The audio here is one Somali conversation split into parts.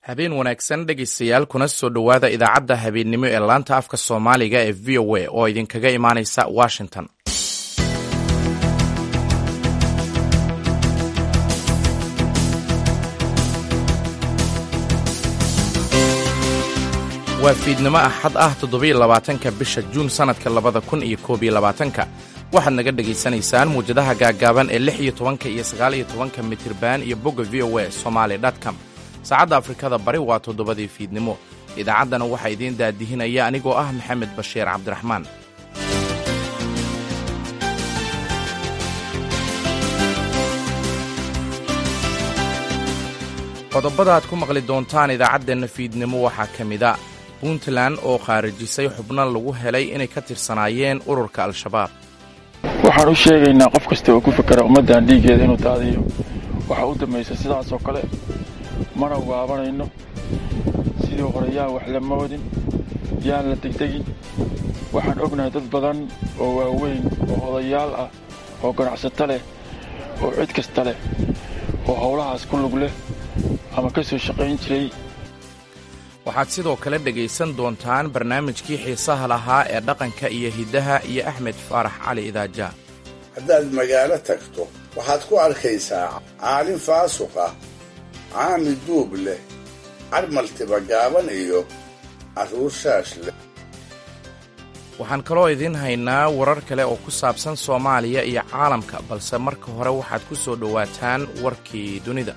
habeen wanaagsan dhegaystayaal kuna soo dhowaada idaacadda habeennimo ee laanta afka soomaaliga ee v o a oo idinkaga imaanaysa washington waa fiidnimo axad ah toddobiyo labaatanka bisha juun sannadka labada kun iyo koob iyo labaatanka waxaad naga dhegaysanaysaan muwjadaha gaaggaaban ee lix iyo tobanka iyo sagaal iyo tobanka mitirban iyo bogga v o a somaali com saacadda afrikada bari waa toddobadii fiidnimo idaacaddana waxaa idiin daadihinaya anigoo ah maxamed bashiir cabdiraxmaan qodobada aad ku maqli doontaan idaacaddeenna fiidnimo waxaa ka mida puntland oo khaarijisay xubno lagu helay inay ka tirsanaayeen ururka al-shabaab waxaan u sheegaynaa qof kasta oo ku fakera ummaddan dhiiggeeda inuu daadiyo waxaa u dambaysa sidaasoo kale mana waabanayno sidii hore yaan wax lama wadin yaan la degdegin waxaan ognahay dad badan oo waaweyn oo odayaal ah oo ganacsato leh oo cid kasta leh oo howlahaas ku lug leh ama ka soo shaqayn jiray waxaad sidoo kale dhegaysan doontaan barnaamijkii xiisaha lahaa ee dhaqanka iyo hiddaha iyo axmed faarax cali idaaja haddaad magaalo tagto waxaad ku arkaysaa caalin faasuq ah caami duub leh carmaltiba gaaban iyo carruur shaash leh waxaan kaloo idiin haynaa warar kale oo ku saabsan soomaaliya iyo caalamka balse marka hore waxaad ku soo dhowaataan warkii dunida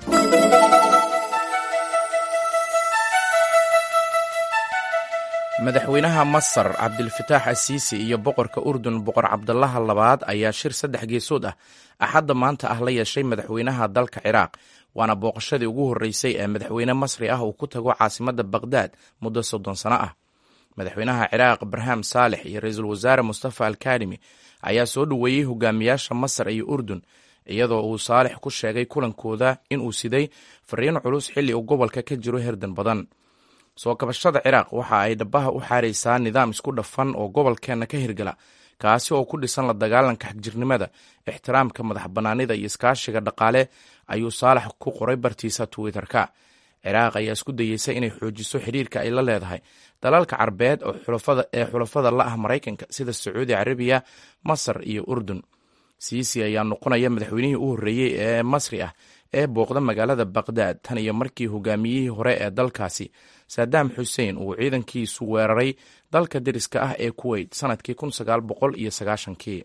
madaxweynaha masar cabdilfataax asiisi iyo boqorka urdun boqor cabdalaha labaad ayaa shir saddex geesood ah axadda maanta ah la yeeshay madaxweynaha dalka ciraaq waana booqashadii ugu horreysay ee madaxweyne masri ah uu ku tago caasimadda baqhdaad muddo soddon sano ah madaxweynaha ciraaq barham saalex iyo ra-iisul wasaare mustafa alkarimi ayaa soo dhoweeyey hogaamiyaasha masar iyo urdun iyadoo uu saalex ku sheegay kulankooda inuu siday fariin culus xilli uu gobolka ka jiro herdan badan soo kabashada ciraaq waxa ay dhabaha u xaaraysaa nidaam isku dhafan oo gobolkeenna ka hirgala kaasi oo ku dhisan la dagaalanka xagjirnimada ixtiraamka madax bannaanida iyo iskaashiga dhaqaale ayuu saalax ku qoray bartiisa twitter-ka ciraaq ayaa isku dayeysa inay xoojiso xidhiirka ay la leedahay dalalka carbeed ee xulafada la ah maraykanka sida sacuudi carabiya masar iyo urdun siisi ayaa noqonaya madaxweynihii u horreeyey ee masri ah ee booqda magaalada baqhdaad tan iyo markii hogaamiyihii hore ee dalkaasi saddam xuseen uu ciidankiisu weeraray dalka deriska ah ee kuweyt sannadkii kun sagaal boqol iyo sagaashankii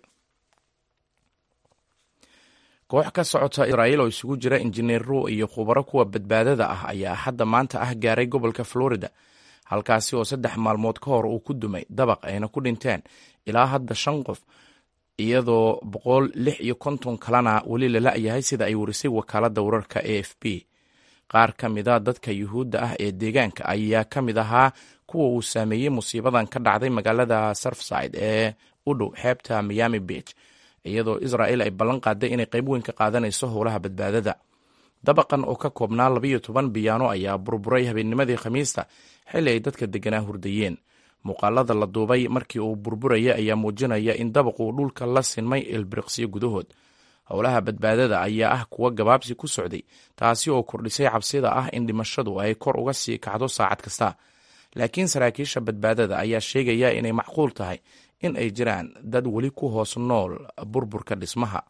koox ka socota israa'iil oo isugu jira injineero iyo khubaro kuwa badbaadada ah ayaa hadda maanta ah gaaray gobolka florida halkaasi oo saddex maalmood ka hor uu ku dumay dabaq ayna ku dhinteen ilaa hadda shan qof iyadoo boqol lix iyo konton kalena weli la la'yahay sida ay warisay wakaaladda wararka a f b qaar ka mida dadka yuhuudda ah ee deegaanka ayaa ka mid ahaa kuwa uu saameeyey musiibadan ka dhacday magaalada surfside ee u dhow xeebta miami beach iyadoo israa'il ay ballan qaaday inay qayb weyn ka qaadanayso howlaha badbaadada dabaqan oo ka koobnaa labayo toban biyaano ayaa burburay habeennimadii khamiista xilli ay dadka degganaa hurdayeen muuqaalada la duubay markii uu burburaya ayaa muujinaya in dabaquu dhulka la sinmay ilbiriqsiyo gudahood howlaha badbaadada ayaa ah kuwa gabaabsi ku socday taasi oo kordhisay cabsida ah in dhimashadu ay kor uga sii kacdo saacad kasta laakiin saraakiisha badbaadada ayaa sheegaya inay macquul tahay in ay jiraan dad weli ku hoos nool burburka dhismaha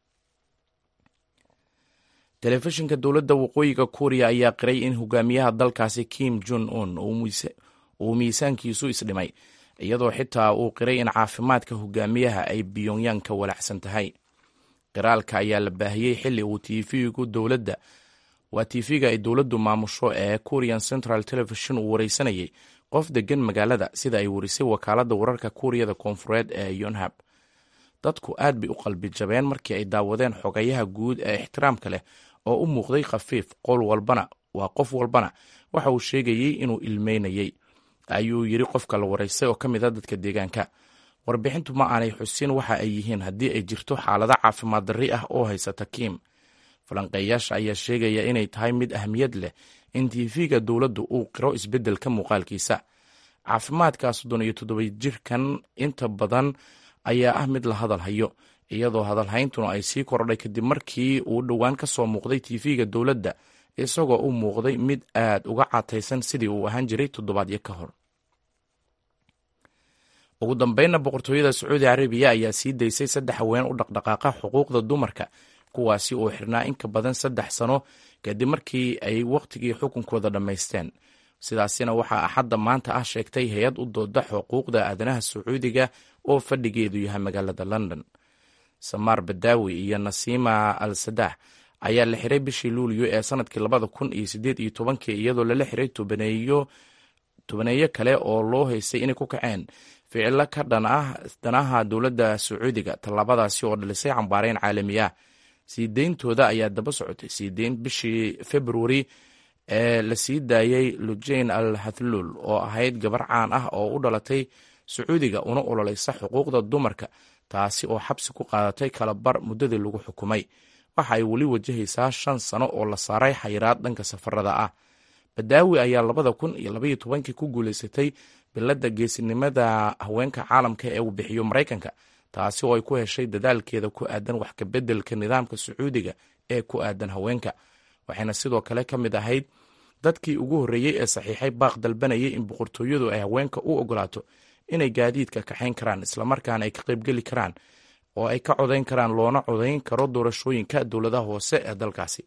telefishinka dowladda waqooyiga kuuriya ayaa qiray in hogaamiyaha dalkaasi kim jon un uu miisaankiisu isdhimay iyadoo xitaa uu qiray in caafimaadka hogaamiyaha ay biyonyan ka walacsan tahay qiraalka ayaa la baahiyey xilli uu tv-gu dowladda waa tv-ga ay dowladdu maamusho ee korean central television uu wareysanayay qof degan magaalada sida ay warisay wakaaladda wararka kuuriyada koonfureed ee yonhab dadku aad bay u qalbi jabeen markii ay daawadeen xogayaha guud ee ixtiraamka leh oo u muuqday khafiif qol walbana waa qof walbana waxa uu sheegayey inuu ilmeynayey ayuu yiri qofka la waraystay oo ka mid a dadka deegaanka warbixintu ma aanay xusin waxa ay yihiin haddii ay jirto xaalado caafimaad darri ah oo haysata kiim falanqeeyaasha ayaa sheegaya inay tahay mid ahmiyad leh in tv-ga dowladdu uu qiro isbeddelka muuqaalkiisa caafimaadka soddon iyo toddoba jirkan inta badan ayaa ah mid la hadal hayo iyadoo hadalhayntuna ay sii kordhay kadib markii uu dhowaan ka soo muuqday tv-ga dowladda isagoo u muuqday mid aad uga cataysan sidii uu ahaan jiray toddobaadyo ka hor ugu dambeynna boqortooyada sacuudi carabiya ayaa sii daysay saddex haween u dhaqdhaqaaqa xuquuqda dumarka kuwaasi oo xirnaa in ka badan saddex sano kadib markii ay wakhtigii xukunkooda dhammaysteen sidaasina waxaa axadda maanta ah sheegtay hay-ad u dooda xuquuqda aadanaha sacuudiga oo fadhigeedu yahay magaalada london samaar badaawi iyo nasiima al sadax ayaa la xiray bishii luuliyo ee sanadkii labada kun iyo sideed iyo tobankii iyadoo lala xiray tobaneeyo tobaneeyo kale oo loo haystay inay ku kaceen ficilo ka dhan ah danaha dowladda sacuudiga tallaabadaasi oo dhalisay cambaareyn caalami ah sii deyntooda ayaa daba socotay sii deyn bishii februari ee la sii daayey lujain al hathluul oo ahayd gabar caan ah oo u dhalatay sacuudiga una ololeysa xuquuqda dumarka taasi oo xabsi ku qaadatay kalabar muddadii lagu xukumay waxa ay weli wajahaysaa shan sano oo la saaray xayiraad dhanka safarada ah badaawi ayaa labada kun iyo labaiyo tobankii ku guuleysatay biladda geesinimada haweenka caalamka ee uu bixiyo maraykanka taasi oo ay ku heshay dadaalkeeda ku aadan wax kabeddelka nidaamka sacuudiga ee ku aadan haweenka waxayna sidoo kale ka mid ahayd dadkii ugu horreeyey ee saxiixay baaq dalbanayay in boqortooyadu ay haweenka u ogolaato inay gaadiidka kaxayn karaan islamarkaana ay ka qaybgeli karaan oo ay ka codayn karaan loona codayn karo doorashooyinka dowladaha hoose ee dalkaasi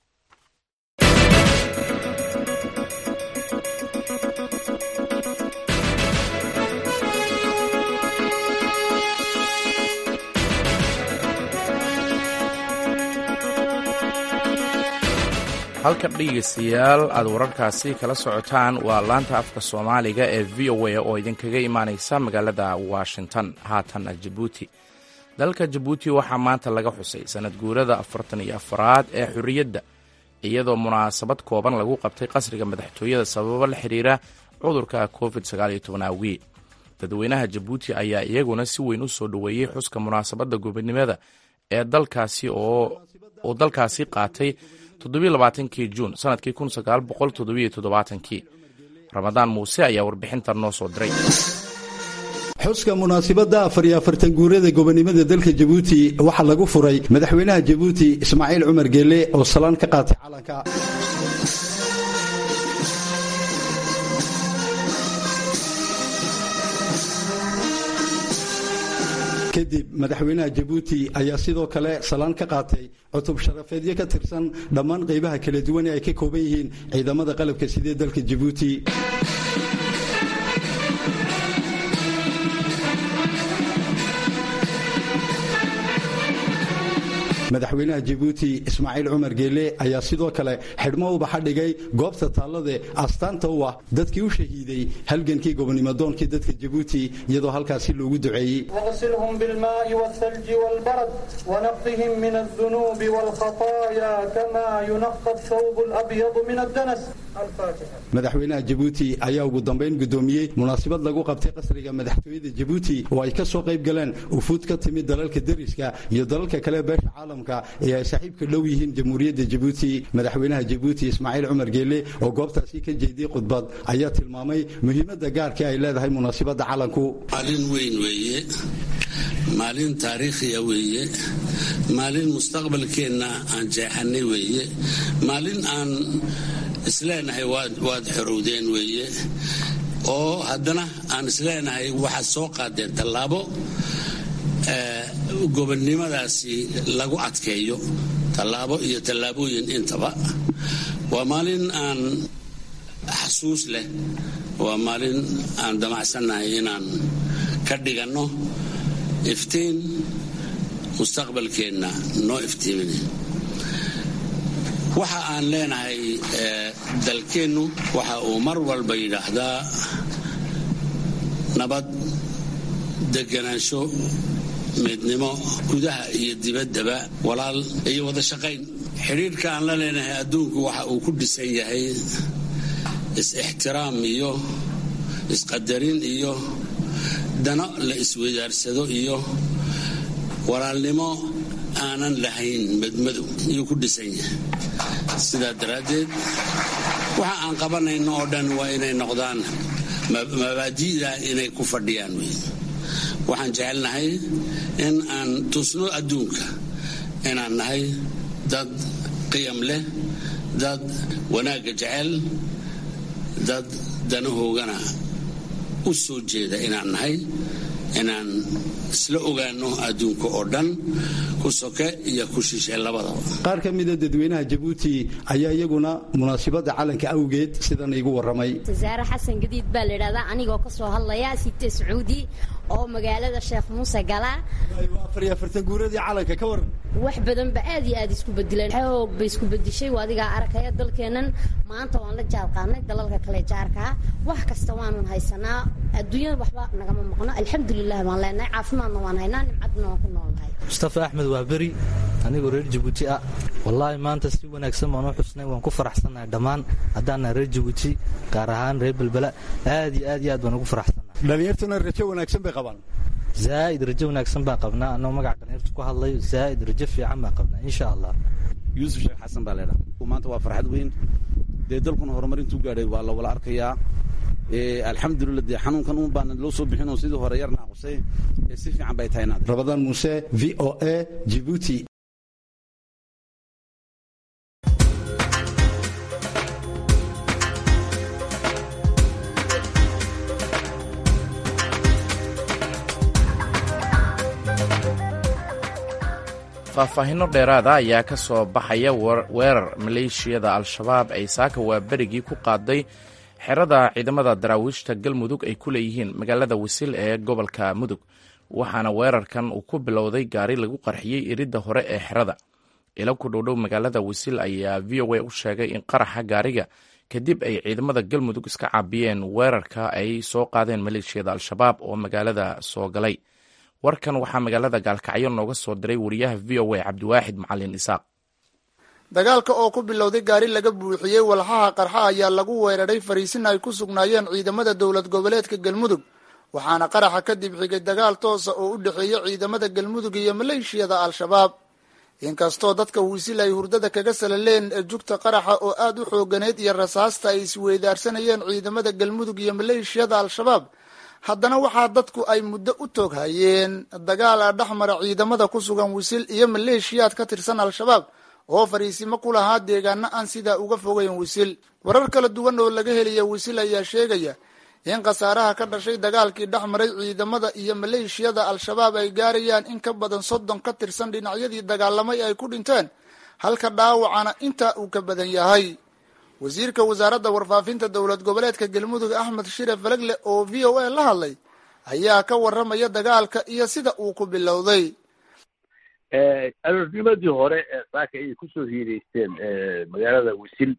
halka dhegeystayaal aad wararkaasi kala socotaan waa laanta afka soomaaliga ee v o a oo idinkaga imaaneysa magaalada washington haatan jabuuti dalka jabuuti waxaa maanta laga xusay sanad guurada afartan iyo afaraad ee xorriyadda iyadoo munaasabad kooban lagu qabtay qasriga madaxtooyada sababo la xiriira cudurka covid awgi dadweynaha jabuuti ayaa iyaguna si weyn u soo dhoweeyey xuska munaasabadda gobonimada ee dalkaasi oo dalkaasi qaatay toddobaaatankii juun sanadkii kii ramadaan muuse ayaa warbixintan noo soo diray xuska munaasibadda afar iyo afartan guurada gobonimada dalka jabuuti waxaa lagu furay madaxweynaha jabuuti ismaaciil cumar geele oo salaan ka qaatay calanka kadib madaxweynaha jabuuti ayaa sidoo kale salaan ka qaatay cutub sharafeedyo ka tirsan dhammaan qaybaha kala duwan ee ay ka kooban yihiin ciidamada qalabka sidee dalka jabuuti madaxweynaha jabuuti ismaaciil cumar geele ayaa sidoo kale xidhmo ubaxa dhigay goobta taallade astaanta u ah dadkii u shahiiday halgankii gobonimadoonkii dadka jabuuti iyadoo halkaasi loogu duceeyey واغسلهم بالماء والثلج والبرد ونقهم من الذنوب والخطايا كما ينقى الثوب الأبيض من الدنس الفاتحة madaxweynaha jabuuti ayaa ugu dambayn guddoomiyey munaasabad lagu qabtay qasriga madaxtooyada jabuuti oo ay ka soo qayb galeen ufuud ka timid dalalka deriska iyo dalalka kale beesha caalamka ee ay saaxiibka dhow yihiin jamhuuriyadda jabuuti madaxweynaha jabuuti ismaaciil cumar geele oo goobtaasi ka jeediyey khudbad ayaa tilmaamay muhiimadda gaarka ay leedahay munaasabadda calanku maalin weyn weeye maalin taariikhiya weeye maalin mustaqbalkeenna aan jeexanay weeye maalin aan isleenahay waad xorowdeen weeye oo haddana aan isleenahay waxaad soo qaadeen tallaabo gobonnimadaasi lagu adkeeyo tallaabo iyo tallaabooyin intaba waa maalin aan xasuus leh waa maalin aan damacsannahay inaan ka dhiganno iftiin mustaqbalkeenna noo iftiimina waxa aan leenahay dalkeennu waxa uu mar walba yidhaahdaa nabad deganaansho midnimo gudaha iyo dibaddaba walaal iyo wada shaqayn xidhiirka aan la leenahay adduunku waxa uu ku dhisan yahay is-ixtiraam iyo isqadarin iyo dano la iswadaarsado iyo walaalnimo aanan lahayn madmadow iyuu ku dhisan yahay sidaa daraaddeed waxa aan qabanayno oo dhan waa inay noqdaan mabaadi'da inay ku fadhiyaan wey waxaan jecelnahay in aan tusno adduunka inaan nahay dad qiyam leh dad wanaagga jecel dad danahoogana u soo jeeda inaan nahay inaan isla ogaano adduunka oo dhan ku soke iyo ku shishe labadaba qaar ka mida dadweynaha jabuuti ayaa iyaguna munaasibadda calanka awgeed sidan iigu warramay wasaare xasan gadiid baa la yidhahdaa anigoo ka soo hadlaya site sacuudi oo magaalada sheekh muuse gala afariyo afartan guuradii calanka ka waran wax badan ba aad iyo aad isku bedeleen xoog bay isku bedeshay waa adigaa arkaya dalkeennan maanta waan la jaarqaanay dalalka kale jaarkaa wax kasta waanun haysanaa adduunyada waxba nagama maqno alxamdulilah baan leenahay caafimaadna waan haynaa nimcadna waan ku noolnahay mustafa axmed waa beri anigoo reer jabuuti ah wallaahi maanta si wanaagsan baan u xusnay waan ku faraxsannahay dhammaan haddaannahay reer jabuuti gaar ahaan reer belbela aad iyo aad iyo aad baan ugu faraxsannahay dhallinyartuna rajo wanaagsan bay qabaan zaa'id rajo wanaagsan baan qabnaa annagoo magaca dhallinyarta ku hadlayo zaa'id rajo fiican baan qabnaa insha allah yuusuf sheekh xasan baa leedha maanta waa farxad weyn dee dalkuna horumar intuu gaadhay waa la wala arkayaa alxamdulilah dee xanuunkan un baana loo soo bixin oo sidii hore yar naaqusay si fiican bay tahay inaad rabadaan muuse v o a jibuuti faahfaahinno dheeraada ayaa ka soo baxaya weerar maleeshiyada al-shabaab ay saaka waaberigii ku qaaday xerada ciidamada daraawiishta galmudug ay ku leeyihiin magaalada wisil ee gobolka mudug waxaana weerarkan uu ku bilowday gaari lagu qarxiyey iridda hore ee xerada ilo ku dhowdhow magaalada wisil ayaa v o a u sheegay in qaraxa gaariga kadib ay ciidamada galmudug iska caabiyeen weerarka ay soo qaadeen maleeshiyada al-shabaab oo magaalada soo galay warkan waxaa magaalada gaalkacyo nooga soo diray wariyaha v o a cabdiwaaxid macalin isaaq dagaalka oo ku bilowday gaari laga buuxiyey walxaha qarxa ayaa lagu weeraray fariisin ay ku sugnaayeen ciidamada dowlad goboleedka galmudug waxaana qaraxa kadib xigay dagaal toosa oo u dhexeeya ciidamada galmudug iyo maleeshiyada al-shabaab inkastoo dadka wiisil ay hurdada kaga salaleen jugta qaraxa oo aada u xooganeyd iyo rasaasta ay isweydaarsanayeen ciidamada galmudug iyo maleeshiyada al-shabaab haddana waxaa dadku ay muddo u toog hayeen dagaal a dhexmara ciidamada ku sugan wisil iyo maleeshiyaad ka tirsan al-shabaab oo fariisimo ku lahaa deegaano aan sidaa uga fogeyn wisil warar kala duwan oo laga helaya wisil ayaa sheegaya in khasaaraha ka dhashay dagaalkii dhex maray ciidamada iyo maleeshiyada al-shabaab ay gaarayaan in ka badan soddon ka tirsan dhinacyadii dagaalamay ay ku dhinteen halka dhaawacana intaa uu ka badan yahay wasiirka wasaaradda warfaafinta dowlad goboleedka galmudug axmed shire falegle oo v o a la hadlay ayaa ka warramaya dagaalka iyo sida uu ku bilowday aroornimadii hore saaka ayay kusoo hiireysteen magaalada wisil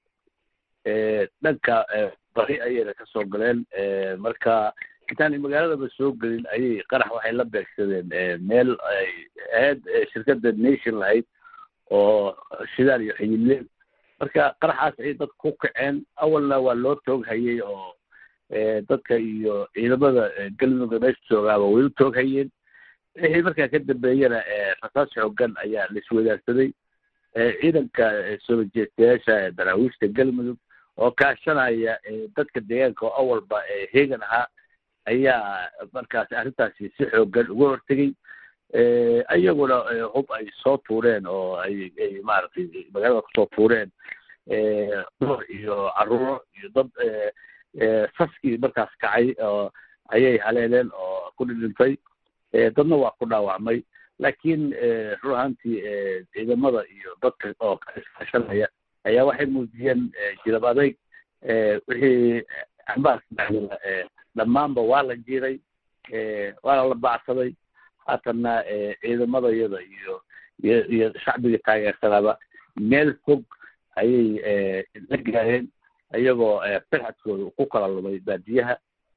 dhanka bari ayayna ka soo galeen marka intaanay magaaladaba soo gelin ayay qarax waxay la beegsadeen meel ay ahayd shirkadda nation lahayd oo shidaal iyo xiyilleen marka qaraxaas ayay dadka ku kaceen awalna waa loo toog hayey oo dadka iyo ciidamada galmudugga meesha joogaaba way u toog hayeen wixii markaa ka dambeeyana rasaas xoogan ayaa la iswadaagsaday ciidanka soo jeestayaasha daraawiishta galmudug oo kaashanaya dadka deegaanka oo awalba heegan ahaa ayaa markaas arrintaasi si xoogan uga hortegey iyaguna hub ay soo tuureen oo ay ay maaragtay magaalada kusoo tuureen dumar iyo caruuro iyo dad saskii markaas kacay oo ayay haleeleen oo ku dhidhintay dadna waa ku dhaawacmay laakiin run ahaantii ciidamada iyo dadka oo kaisfaashanaya ayaa waxay muujiyeen jilab adayg wixii ambaarka dhexdooda dhammaanba waa la jiiray waana la bacsaday haatanna ciidamada iyada iyo iyo iyo shacbiga taageersanaaba meel fog ayay la gaareen iyagoo firxadkooda ku kala lumay baadiyaha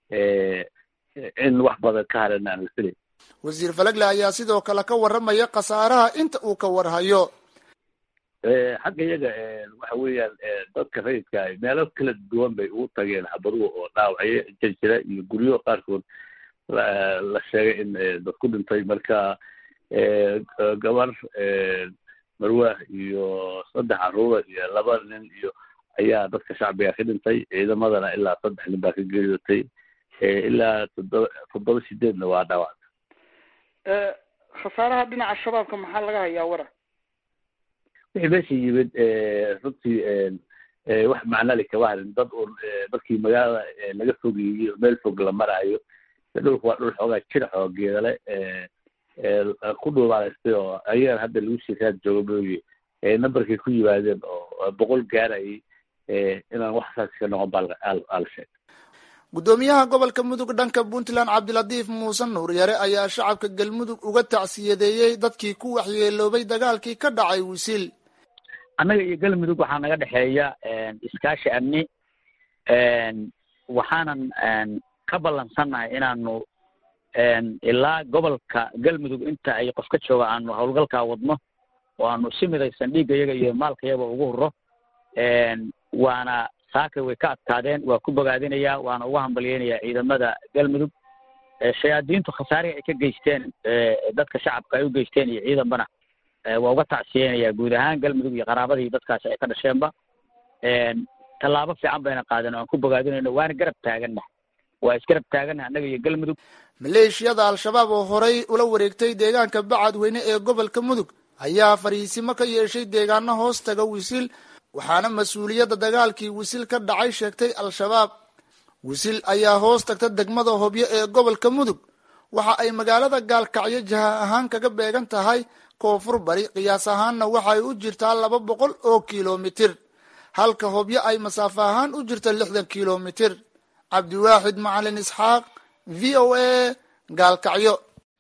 in wax badan ka haran aan la filayn wasiir falegle ayaa sidoo kale ka warramaya khasaaraha inta uu ka warhayo xagga iyaga waxa weeyaan dadka rayidka meelo kala duwan bay ugu tageen xabaduhu oo dhaawacyo jirjira iyo guryo qaarkood la sheegay in dad ku dhintay marka gabar marwaah iyo saddex caruura iyo laba nin iyo ayaa dadka shacbiga ka dhintay ciidamadana ilaa saddex nin baa ka geeriyootay ilaa toddoba toddoba sideedna waa dhaawac khasaaraha dhinaca shabaabka maxaa laga hayaa wara wixii meesha yimid runtii wax macnali kama harin dad uun markii magaalada laga fogeeyey meel fog la maraayo dhulku waa dhul xoogaa jirac oo geedale ku dhuubaalaystay oo ayagan hadda lagu sii raad joogo mooye numberkay ku yimaadeen oo boqol gaarayay inaan wax saas ka noqon baa ala sheeg guddoomiyaha gobolka mudug dhanka puntland cabdilatiif muuse nuuryare ayaa shacabka galmudug uga tacsiyadeeyey dadkii ku waxyeeloobay dagaalkii ka dhacay wisil annaga iyo galmudug waxaa naga dhexeeya iskaashi amni waxaanan ka ballansannahay inaanu ilaa gobolka galmudug inta ay qof ka jooga aanu howlgalkaa wadno oo aanu si midaysan dhiigga yaga iyo maalka yaga ugu hurro waana saakay way ka adkaadeen waa ku bogaadinayaa waana uga hambalyeynayaa ciidamada galmudug shayaadiintu khasaarihi ay ka geysteen dadka shacabka ay u geysteen iyo ciidanbana waa uga tacsiyeynayaa guud ahaan galmudug iyo qaraabadii dadkaasi ay ka dhasheenba tallaabo fiican bayna qaadeen oo aan ku bogaadinayno waana garab taaganna waa isgarab taaganna annaga iyo galmudug maleeshiyada al-shabaab oo horay ula wareegtay deegaanka bacadweyne ee gobolka mudug ayaa fariisimo ka yeeshay deegaano hoos taga wisil waxaana mas-uuliyadda dagaalkii wisil ka dhacay sheegtay al-shabaab wisil ayaa hoos tagta degmada hobyo ee gobolka mudug waxa ay magaalada gaalkacyo jaha ahaan kaga beegan tahay koonfur bari qiyaas ahaanna waxay u jirtaa laba boqol oo kilomitir halka hobyo ay masaafo ahaan u jirta lixdan kilomitir cabdiwaaxid macalin isxaaq v o a gaalkacyo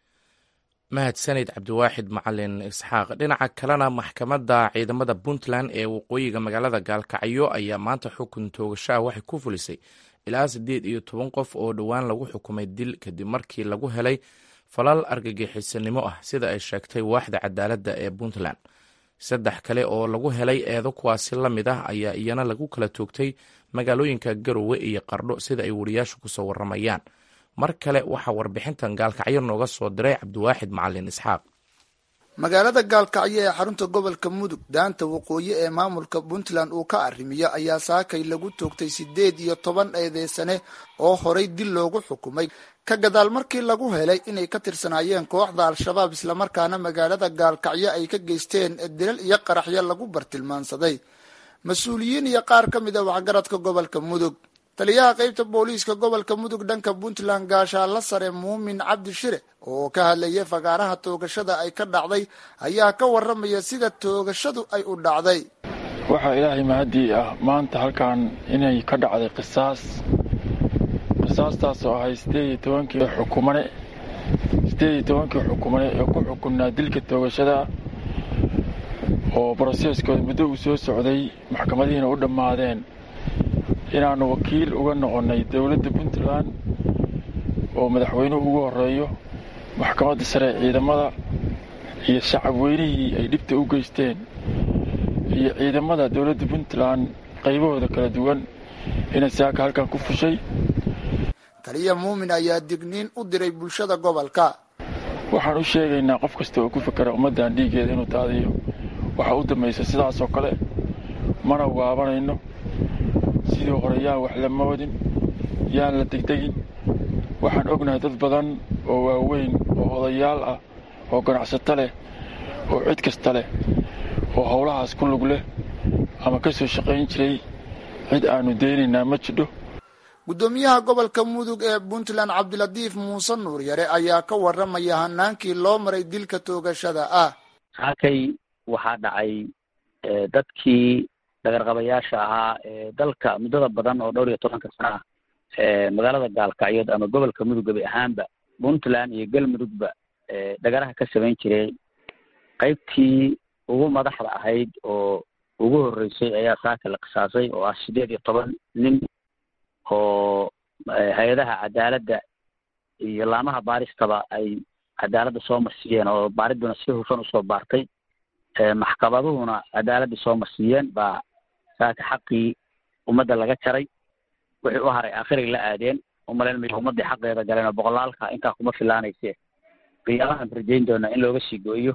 mahadsanid cabdiwaaxid macalin isxaaq dhinaca kalena maxkamadda ciidamada puntland ee waqooyiga magaalada gaalkacyo ayaa maanta xukun toogasho ah waxay ku fulisay ilaa siddeed iyo toban qof oo dhowaan lagu xukumay dil kadib markii lagu helay falal argagixisanimo ah sida ay sheegtay waaxda cadaaladda ee puntland saddex kale oo lagu helay eedo kuwaasi la mid ah ayaa iyana lagu kala toogtay magaalooyinka garowe iyo qardho sida ay wariyaashu kusoo waramayaan mar kale waxaa warbixintan gaalkacyo nooga soo diray cabdiwaaxid macalin isxaaq magaalada gaalkacyo ee xarunta gobolka mudug daanta waqooyi ee maamulka puntland uu ka arrimiyo ayaa saakay lagu toogtay siddeed iyo toban eedeysane oo horay dil loogu xukumay ka gadaal markii lagu helay inay ka tirsanaayeen kooxda al-shabaab islamarkaana magaalada gaalkacyo ay ka geysteen dilal iyo qaraxyo lagu bartilmaansaday mas-uuliyiin iyo qaar ka mid a waxgaradka gobolka mudug taliyaha qeybta booliiska gobolka mudug dhanka puntland gaashaalla sare muumin cabdi shire oo ka hadlayay fagaaraha toogashada ay ka dhacday ayaa ka waramaya sida toogashadu ay u dhacday waxaa ilaahay mahadii ah maanta halkan inay ka dhacday qisaas qisaastaas oo ahay sideed iyo tobankii xukumane sideed iyo tobankii xukumane ee ku xukunnaa dilka toogashada oo broseskooda muddo uu soo socday maxkamadihiina u dhammaadeen inaannu wakiil uga noqonnay dowladda puntland oo madaxweynuhu ugu horreeyo maxkamadda sare ee ciidamada iyo shacab weynihii ay dhibta u geysteen iyo ciidamada dowladda puntland qaybahooda kala duwan inay saaka halkan ku fushay taliya muumin ayaa digniin u diray bulshada gobolka waxaan u sheegaynaa qof kasta oo ku fakera ummaddan dhiiggeeda inuu daadiyo waxaa u dambaysa sidaasoo kale mana waabanayno sidii hore yaan wax lama wadin yaan la degdegin waxaan ognahay dad badan oo waaweyn oo odayaal ah oo ganacsato leh oo cid kasta leh oo howlahaas ku lug leh ama ka soo shaqayn jiray cid aannu daynaynaa ma jidho guddoomiyaha gobolka mudug ee puntland cabdilatiif muuse nuur yare ayaa ka waramaya hanaankii loo maray dilka toogashada ah saakay waxaa dhacay dadkii dhagarqabayaasha ahaa ee dalka muddada badan oo dhowr iyo tobanka sana ah magaalada gaalkacyood ama gobolka mudug gabi ahaanba puntland iyo galmudugba dhagaraha ka samayn jiray qaybtii ugu madaxda ahayd oo ugu horreysay ayaa saaka la qisaasay oo ah siddeed iyo toban nin oo hay-adaha cadaaladda iyo laamaha baaristaba ay cadaaladda soo marsiiyeen oo baaridduna si hufan usoo baartay maxkamaduhuna cadaaladda soo marsiiyeen baa saaka xaqii ummadda laga jaray wixii u haray aakhiray la aadeen umalayn mayo ummaddii xaqeeda galeen oo boqolaalka intaa kuma filaanayse qiyaabahan rajayn doonaa in looga sii gooyo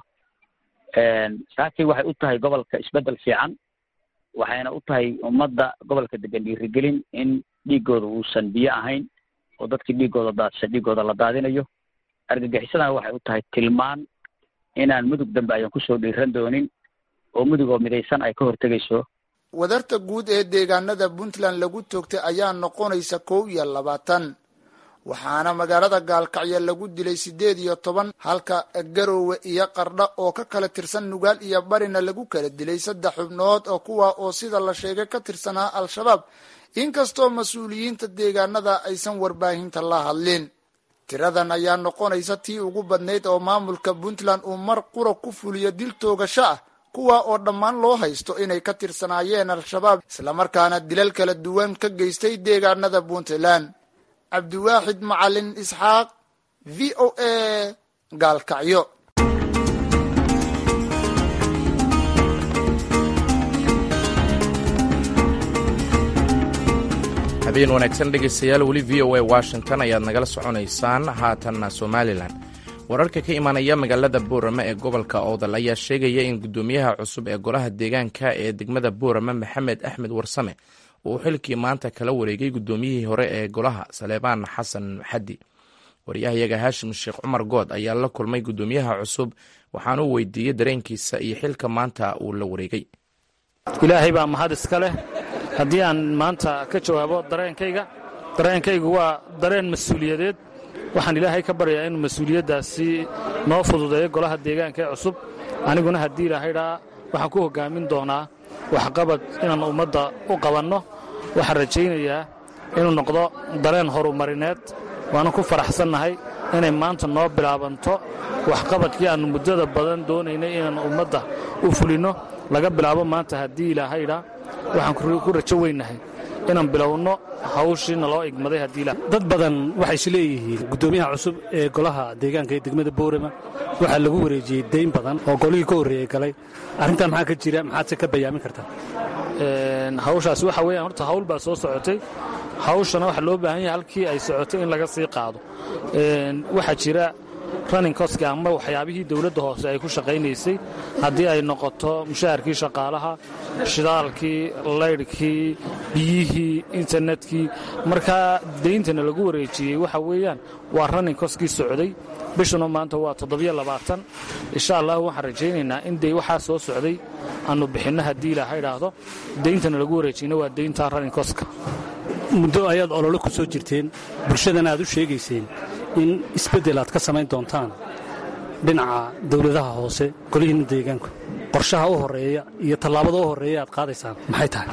saakii waxay u tahay gobolka isbeddel fiican waxayna u tahay ummadda gobolka degan dhiirigelin in dhiiggooda uusan biyo ahayn oo dadkii dhiiggooda daadsan dhiiggooda la daadinayo argagixisadana waxay u tahay tilmaan inaan mudug dambe ayan kusoo dhiiran doonin oo mudug oo midaysan ay ka hortegayso wadarta guud ee deegaanada puntland lagu toogtay ayaa noqonaysa kow iyo labaatan waxaana magaalada gaalkacyo lagu dilay siddeed iyo toban halka garoowe iyo qardha oo ka kala tirsan nugaal iyo barina lagu kala dilay saddex xubnood oo kuwa oo sida la sheegay ka tirsanaa al-shabaab inkastoo mas-uuliyiinta deegaanada aysan warbaahinta la hadlin tiradan ayaa noqonaysa tii ugu badnayd oo maamulka puntland uu mar qura ku fuliyo dil toogasho ah kuwa oo dhammaan loo haysto inay ka tirsanaayeen al-shabaab islamarkaana dilal kala duwan ka geystay deegaanada puntland cabdiwaaxid macalin isxaaq v o a gaalkacyo habeen wanaagsan dhegaystayaal weli v o a washington ayaad nagala soconaysaan haatanna somalilan wararka ka imaanaya magaalada boorama ee gobolka oodal ayaa sheegaya in guddoomiyaha cusub ee golaha deegaanka ee degmada boorama maxamed axmed warsame uu xilkii maanta kala wareegay guddoomiyihii hore ee golaha saleebaan xasan xaddi waryahayaga haashim sheekh cumar good ayaa la kulmay guddoomiyaha cusub waxaanuu weydiiyey dareenkiisa iyo xilka maanta uu la wareegay ilaahay baa mahad iska leh haddii aan maanta ka jawaabo dareenkayga dareenkaygu waa dareen mas-uuliyadeed waxaan ilaahay ka baryayaa inuu mas-uuliyaddaasi noo fududeeyo golaha deegaanka ee cusub aniguna haddii ilahaydhaa waxaan ku hoggaamin doonaa waxqabad inaan ummadda u qabanno waxaan rajaynayaa inuu noqdo dareen horumarineed waana ku faraxsannahay inay maanta noo bilaabanto waxqabadkii aannu muddada badan doonaynay inaan ummadda u fulinno laga bilaabo maanta haddii ilaahayda waxaan ku rajo weynnahay inaan bilowno hawshiina loo igmaday haddii dad badan waxay is leeyihiin guddoomiyaha cusub ee golaha deegaanka ee degmada boorama waxaa lagu wareejiyey dayn badan oo golihii ka horreeyey galay arrintan maxaa ka jira maxaadse ka bayaamin kartaa hawshaasi waxa weeyaan horta hawl baa soo socotay hawshana waxaa loo baahan yahay halkii ay socotay in laga sii qaado waxaa jira running coski ama waxyaabihii dowladda hoose ay ku shaqaynaysay haddii ay noqoto mushaharkii shaqaalaha shidaalkii laydhkii biyihii internetkii markaa dayntana lagu wareejiyey waxa weeyaan waa running coskii socday bishuna maanta waa toddobiyo labaatan insha allah waxaan rajaynaynaa in day waxaa soo socday aannu bixinno haddii ilaaha idhaahdo dayntana lagu wareejiyna waa daynta running coska muddo ayaad olole ku soo jirteen bulshadana aad u sheegayseen in isbeddel aad ka samayn doontaan dhinaca dawladaha hoose golihiinna deegaanku qorshaha u horreeya iyo tallaabada u horreeya aad qaadaysaan maxay tahay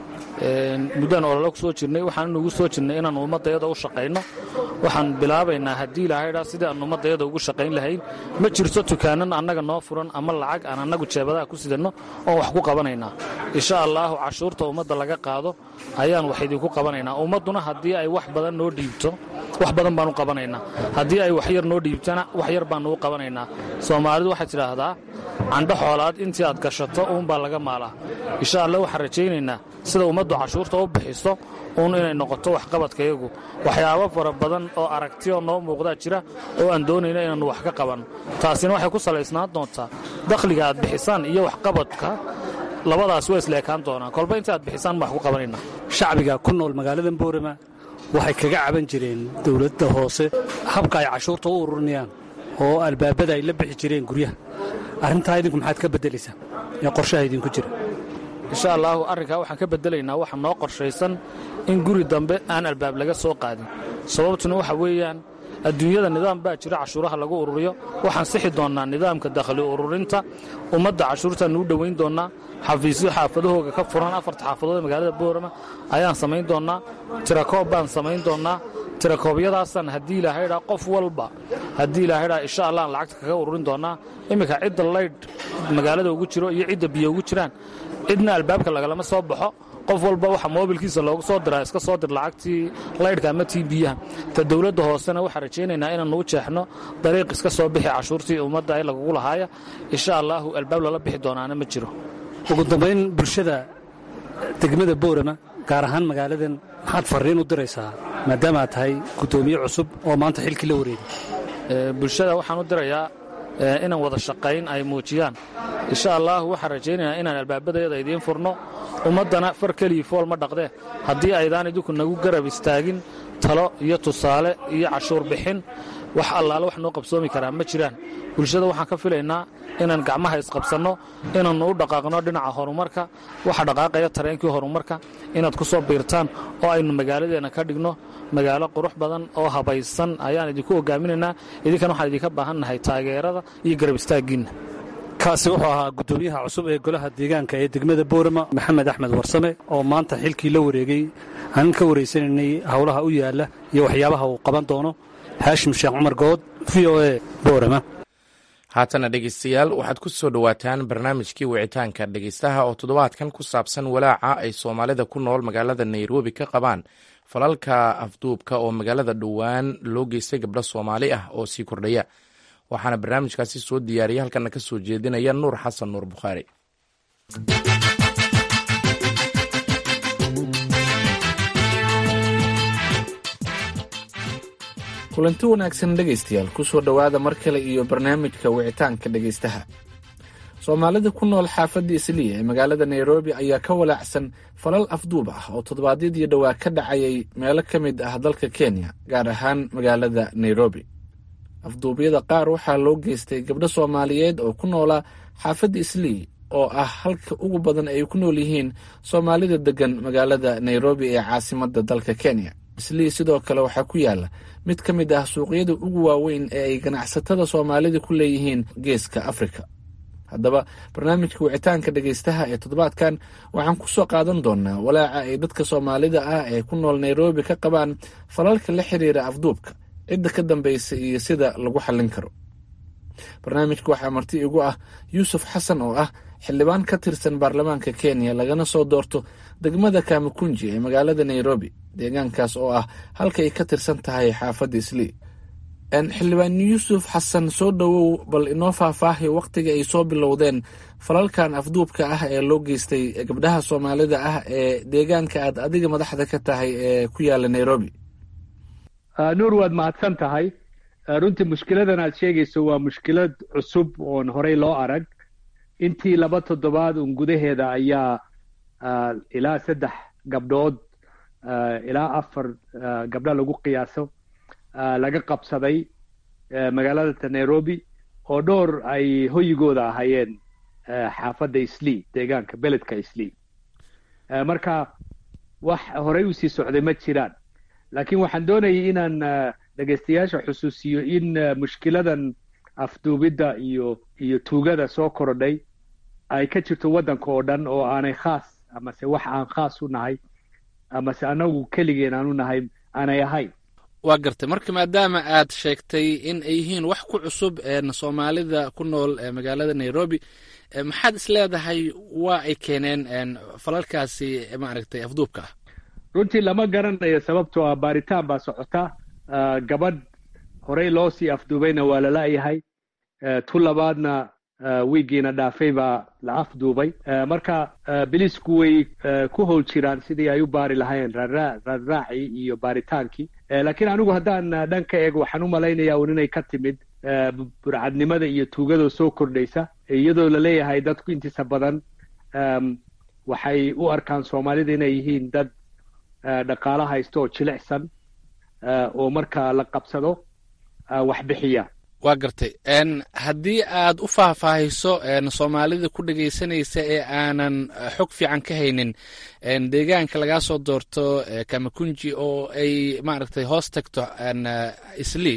muddaan olole ku soo jirnay waxaan inugu soo jirnay inaan ummaddayada u shaqayno waxaan bilaabaynaa haddii ilahaydhaa sidii aan ummaddayada ugu shaqayn lahayn ma jirto tukaanan annaga noo furan ama lacag aan annagu jeebadaha ku sidanno oon wax ku qabanaynaa insha allaahu cashuurta ummadda laga qaado ayaan wax idinku qabanaynaa ummadduna haddii ay wax badan noo dhiibto wax badan baanu qabanaynaa haddii ay wax yar noo dhiibtana wax yar baannu u qabanaynaa soomaalidu waxay tidhaahdaa candho xoolaad intii aad gashato uunbaa laga maalaa insha allah waxaan rajaynaynaa sida ummaddu cashuurta u bixiso uun inay noqoto waxqabadkayagu waxyaabo fara badan oo aragtiyo noo muuqdaa jira oo aan doonayna inaannu wax ka qabanno taasina waxay ku salaysnaan doontaa dakhliga aad bixisaan iyo waxqabadka labadaas waa isleekaan doonaan kolba inta aad bixisaan ma wax ku qabanayna shacbiga ku nool magaaladan boorama waxay kaga caban jireen dawladda hoose habka ay cashuurta u ururinayaan oo albaabada ay la bixi jireen guryaha arrintaa idinku maxaad ka beddelaysaa ee qorshaha idinku jira insha allaahu arrinkaa waxaan ka beddelaynaa waxa noo qorshaysan in guri dambe aan albaab laga soo qaadin sababtuna waxa weeyaan adduunyada nidaam baa jira cashuuraha lagu ururiyo waxaan sixi doonnaa nidaamka dakhli ururinta ummadda cashuurtaannu u dhowayn doonnaa xafiisyo xaafadahooga ka furan afarta xaafadood ee magaalada boorama ayaan samayn doonnaa tirakoob baan samayn doonnaa tirakoobyadaasaan haddii ilahaydhaa qof walba haddii ilahaydhaa insha allah aan lacagta kaga ururin doonnaa imminka cidda laydh magaalada ugu jiro iyo cidda biyo ugu jiraan cidna albaabka lagalama soo baxo qof walba waxa moobilkiisa loogu soo diraa iska soo dir lacagtii laydhka ama tii biyaha ta dawladda hoosena waxaan rajaynaynaa inaannu u jeexno dariiq iska soo bixi cashuurtii ummadda ee lagugu lahaaya insha allaahu albaab lala bixi doonaana ma jiro ugu dambayn bulshada degmada boorama gaar ahaan magaaladan maxaad farriin u diraysaa maadaama aad tahay guddoomiye cusub oo maanta xilkii la wareegay bulshada waxaan u dirayaa inaan wada shaqayn ay muujiyaan insha allaahu waxaan rajaynaynaa inaan albaabadayada idiin furno ummaddana far kelii fool ma dhaqdee haddii aydaan idinku nagu garab istaagin talo iyo tusaale iyo cashuur bixin wax allaale wax noo qabsoomi karaa ma jiraan bulshada waxaan ka filaynaa inaan gacmaha isqabsanno inaannu u dhaqaaqno dhinaca horumarka waxa dhaqaaqaya tareenkii horumarka inaad ku soo biirtaan oo aynu magaaladeenna ka dhigno magaalo qurux badan oo habaysan ayaan idinku hogaaminaynaa idinkana waxaan idinka baahannahay taageerada iyo garab istaaggiinna kaasi wuxuu ahaa guddoomiyaha cusub ee golaha deegaanka ee degmada boorama maxamed axmed warsame oo maanta xilkii la wareegay aanan ka waraysanaynay howlaha u yaalla iyo waxyaabaha uu qaban doono haashim sheekh cumar good v o e boorama haatana dhegeystayaal waxaad ku soo dhowaataan barnaamijkii wicitaanka dhegeystaha oo toddobaadkan ku saabsan walaaca ay soomaalida ku nool magaalada nairobi ka qabaan falalka afduubka oo magaalada dhowaan loo geystay gabdho soomaali ah oo sii kordhaya waxaana barnaamijkaasi soo diyaariya halkana ka soo jeedinaya nuur xasan nuur bukhaari kulanti wanaagsan dhegaystayaal ku soo dhowaada mar kale iyo barnaamijka wicitaanka dhegaystaha soomaalida ku nool xaafadda isliya ee magaalada nairobi ayaa ka walaacsan falal afduub ah oo toddobaadyadii dhowaa ka dhacayay meelo ka mid ah dalka kenya gaar ahaan magaalada nairobi afduubyada qaar waxaa loo geystay gabdho soomaaliyeed oo ku noolaa xaafadda islii oo ah halka ugu badan ay ku nool yihiin soomaalida deggan magaalada nairobi ee caasimadda dalka kenya islii sidoo kale waxaa ku yaala mid ka mid ah suuqyada ugu waaweyn ee ay ganacsatada soomaalida ku leeyihiin geeska afrika haddaba barnaamijka wicitaanka dhegaystaha ee toddobaadkan waxaan ku soo qaadan doonaa walaaca ay dadka soomaalida ah ee ku nool nairobi ka qabaan falalka la xiriira afduubka cidda ka dambaysa iyo sida lagu xallin karo barnaamijka waxaa marti igu ah yuusuf xasan oo ah xildhibaan ka tirsan baarlamaanka kenya lagana soo doorto degmada kamakunji ee magaalada nairobi deegaankaas oo ah halka ay ka tirsan tahay xaafadda islii xildhibaan yuusuf xasan soo dhowow bal inoo faahfaahay wakhtiga ay soo bilowdeen falalkan afduubka ah ee loo geystay gabdhaha soomaalida ah ee deegaanka aad adiga madaxda ka tahay ee ku yaala nairobi nuur waad mahadsan tahay runtii mushkiladan aad sheegayso waa mushkilad cusub oon horey loo arag intii laba toddobaad un gudaheeda ayaa ilaa saddex gabdhood ilaa afar gabdha lagu qiyaaso laga qabsaday magaalada nairobi oo dhowr ay hoyigooda ahaayeen xaafadda islii deegaanka beledka islii marka wax horey usii socday ma jiraan laakiin waxaan doonayay inaan dhegaystayaasha xusuusiyo in mushkiladan afduubidda iyo iyo tuugada soo korodhay ay ka jirto waddanka oo dhan oo aanay khaas amase wax aan khaas u nahay amase anagu keligeen aan u nahay aanay ahayn waa gartay marka maadaama aad sheegtay in ay yihiin wax ku cusub soomaalida ku nool magaalada nairobi maxaad is leedahay waa ay keeneen falalkaasi maaragtay afduubka ah runtii lama garanayo sababtoo ah baaritaan baa socota gabadh horey loo sii afduubayna waa lala'yahay tu labaadna wiigiina dhaafay baa la afduubay marka bilisku way ku howl jiraan sidii ay u baari lahayn raarraacii iyo baaritaankii laakiin anigu haddaan dhan ka eego waxaan u malaynayaa un inay ka timid burcadnimada iyo tuugadoo soo kordhaysa iyadoo laleeyahay dadku intiisa badan waxay u arkaan soomaalida inay yihiin dad dhaqaalo haysto oo jilicsan oo marka la qabsado wax bixiya waa gartay haddii aad u faahfaahiso soomaalida ku dhegaysanaysa ee aanan xog fiican ka haynin deegaanka lagaa soo doorto kamakunji oo ay maaragtay hoos tagto islii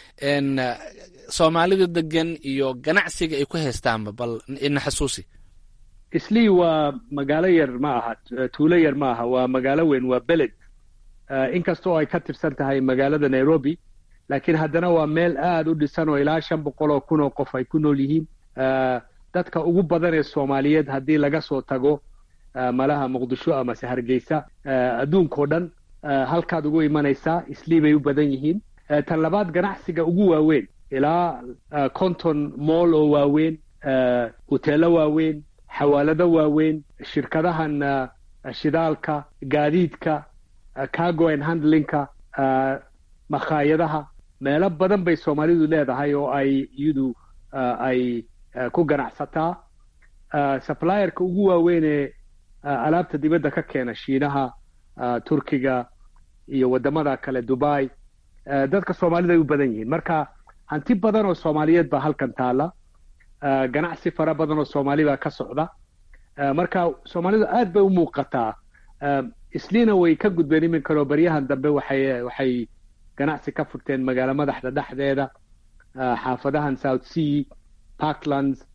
soomaalida degan iyo ganacsiga ay ku haystaanba bal ina xasuusi islii waa magaalo yar ma aha tuulo yar ma aha waa magaalo weyn waa beled inkastoo ay ka tirsan tahay magaalada nairobi laakiin haddana waa meel aada u dhisan oo ilaa shan boqol oo kun oo qof ay ku nool yihiin dadka ugu badan ee soomaaliyeed haddii laga soo tago malaha muqdisho amase hargeysa adduunkao dhan halkaad ugu imanaysaa islii bay u badan yihiin tan labaad ganacsiga ugu waaweyn ilaa conton moll oo waaweyn huteelo waaweyn xawaalado waaweyn shirkadahan shidaalka gaadiidka cargo and handlingka makhaayadaha meelo badan bay soomaalidu leedahay oo ay iyadu ay ku ganacsataa supplierka ugu waaweyn ee alaabta dibadda ka keena shiinaha turkiga iyo waddamada kale dubai dadka soomaalida ay u badan yihiin marka hanti badan oo soomaaliyeed baa halkan taala ganacsi fara badan oo soomaali baa ka socda marka soomaalidu aad bay u muuqataa isliina way ka gudbeen iminkanoo baryahan dambe waxay waxay ganacsi ka furteen magaalo madaxda dhexdeeda xaafadahan south sea parklands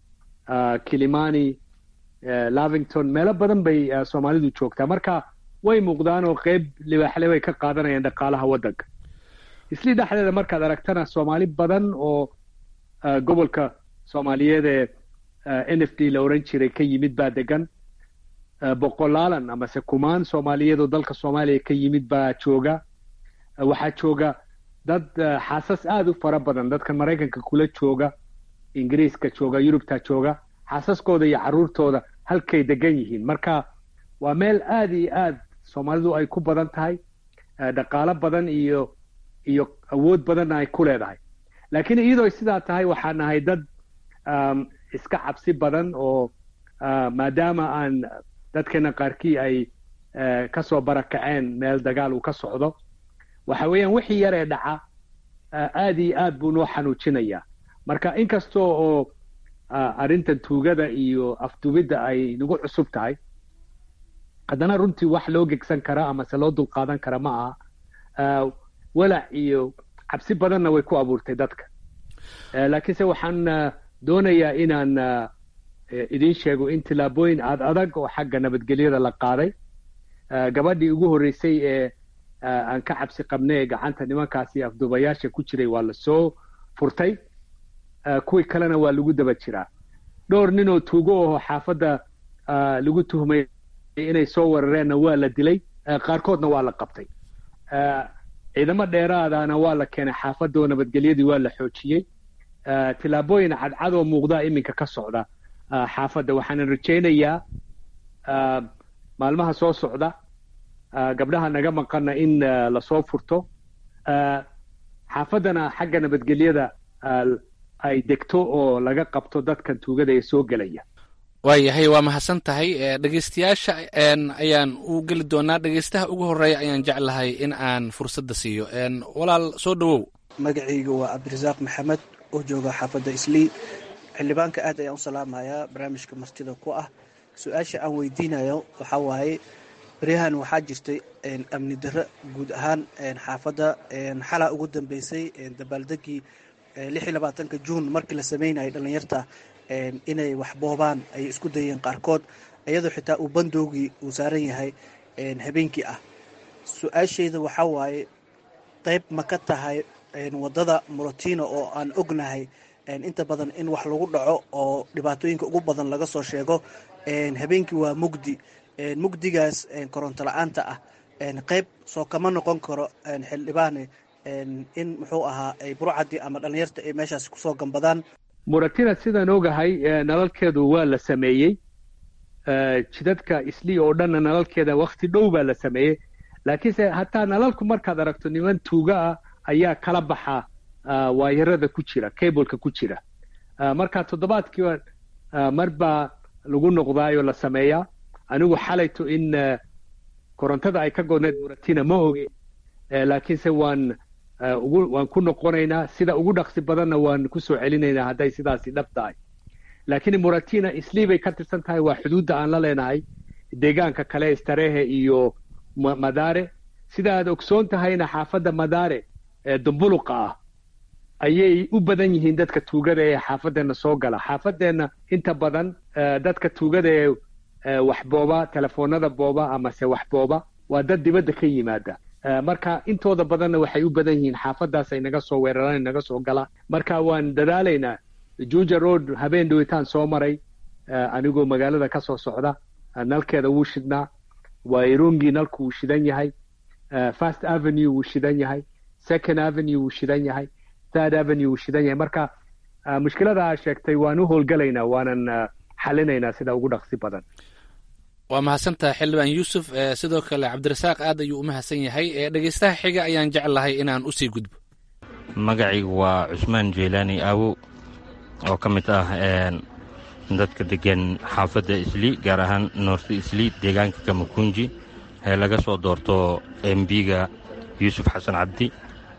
kilimani lavington meelo badan bay soomaalidu joogtaa marka way muuqdaan oo qeyb libaaxle bay ka qaadanayaan dhaqaalaha waddanka islii dhexdeeda markaad aragtana soomaali badan oo gobolka soomaaliyeed ee n f d la oran jiray ka yimid baa degan boqolaalan amase kumaan soomaaliyeed oo dalka soomaaliya ka yimid baa jooga waxaa jooga dad xaasas aada u fara badan dadkan maraykanka kula jooga ingiriiska jooga yurubta jooga xaasaskooda iyo caruurtooda halkay degan yihiin marka waa meel aada iyo aad soomaalidu ay ku badan tahay dhaqaalo badan iyo iyo awood badanna ay ku leedahay laakiin iyadoo sidaa tahay waxaa nahay dad iska cabsi badan oo maadaama aan dadkeena qaarkii ay kasoo barakaceen meel dagaal uu ka socdo waxa weeyaan wixii yar ee dhaca aada iyo aad buu noo xanuujinayaa marka inkasta oo arrintan tuugada iyo afdubidda ay nagu cusub tahay haddana runtii wax loo gegsan kara amase loo dulqaadan kara ma aha walac iyo cabsi badanna way ku abuurtay dadka laakiinse waxaan doonayaa inaan idiin sheego in tillaabooyin aad adag oo xagga nabadgelyada la qaaday gabadhii ugu horreysay ee aan ka cabsi qabnay ee gacanta nimankaasi afduubayaasha ku jiray waa la soo furtay kuwii kalena waa lagu daba jiraa dhowr nin oo tuugo aho xaafadda lagu tuhmay inay soo weerareenna waa la dilay qaarkoodna waa la qabtay ciidamo dheeraadana waa la keenay xaafadda oo nabadgelyadii waa la xoojiyey tillaabooyin cadcad oo muuqdaa iminka ka socda xaafadda waxaana rajaynayaa maalmaha soo socda gabdhaha naga maqana in lasoo furto xaafaddana xagga nabadgelyada ay degto oo laga qabto dadkan tuugada ee soo gelaya waayahay waa mahadsan tahay dhegeystayaasha ayaan u geli doonaa dhegeystaha ugu horeeya ayaan jeclahay in aan fursadda siiyo walaal soo dhowow magacayga waa cabdirasaaq maxamed oo jooga xaafadda islii xildhibaanka aad ayaan u salaamayaa barnaamijka martida ku ah su-aasha aan weydiinayo waxaa waaye baryahan waxaa jirtay amni darro guud ahaan xaafadda xalaa ugu dambeysay dabaaldegii lix iyo labaatanka juun markii la sameynayay dhallinyarta inay wax boobaan ay isku dayeen qaarkood iyadoo xitaa uu bandoogii uu saaran yahay habeenkii ah su-aashayda waxaa waaye qayb ma ka tahay waddada morotino oo aan ognahay inta badan in wax lagu dhaco oo dhibaatooyinka ugu badan laga soo sheego habeenkii waa mugdi mugdigaas koronto la-aanta ah qayb soo kama noqon karo xildhibaane in muxuu ahaa ay burcadii ama dhallinyarta ay meeshaas kusoo gambadaan muratina sidaan ogahay nalalkeedu waa la sameeyey jidadka islii oo dhanna nalalkeeda wakti dhow baa la sameeyey laakiinse hataa nalalku markaad aragto niman tuuga ah ayaa kala baxa waayarada ku jira cableka ku jira marka toddobaadkiiba mar baa lagu noqdaayoo la sameeyaa anigu xalayto in korontada ay ka godneed muratina ma oge laakiinse waan waan ku noqonaynaa sida ugu dhaqsi badanna waan kusoo celinaynaa hadday sidaasi dhab tahay laakiin muratina islii bay ka tirsan tahay waa xuduudda aan la leenahay deegaanka kale starehe iyo madare sida aad ogsoon tahayna xaafadda madare ee dumbuluqa ah ayay u badan yihiin dadka tuugada ee xaafadeenna soo gala xaafadeenna inta badan dadka tuugada ee wax booba telefoonada booba amase wax booba waa dad dibadda ka yimaada marka intooda badanna waxay u badan yihiin xaafadaas ay naga soo weeraraan naga soo galaan marka waan dadaalaynaa juja road habeen dhawitaan soo maray anigoo magaalada ka soo socda nalkeeda wuu shidnaa wairungi nalku wuu shidan yahay first avenue wuu shidan yahay second avenue wuu shidan yahay third avenue wuu shidan yahay marka mushkilada aa sheegtay waan u howlgalaynaa waanan xalinaynaa sida ugu dhaqsi badan waa mahadsantaha xildhibaan yuusuf sidoo kale cabdirasaaq aad ayuu u mahadsan yahay dhegeystaha xiga ayaan jeclahay inaan usii gudbo magacaygu waa cusmaan jeylaani aawo oo ka mid ah dadka degan xaafadda islii gaar ahaan noorta islii deegaanka kamakunji ee laga soo doorto embiga yuusuf xasan cabdi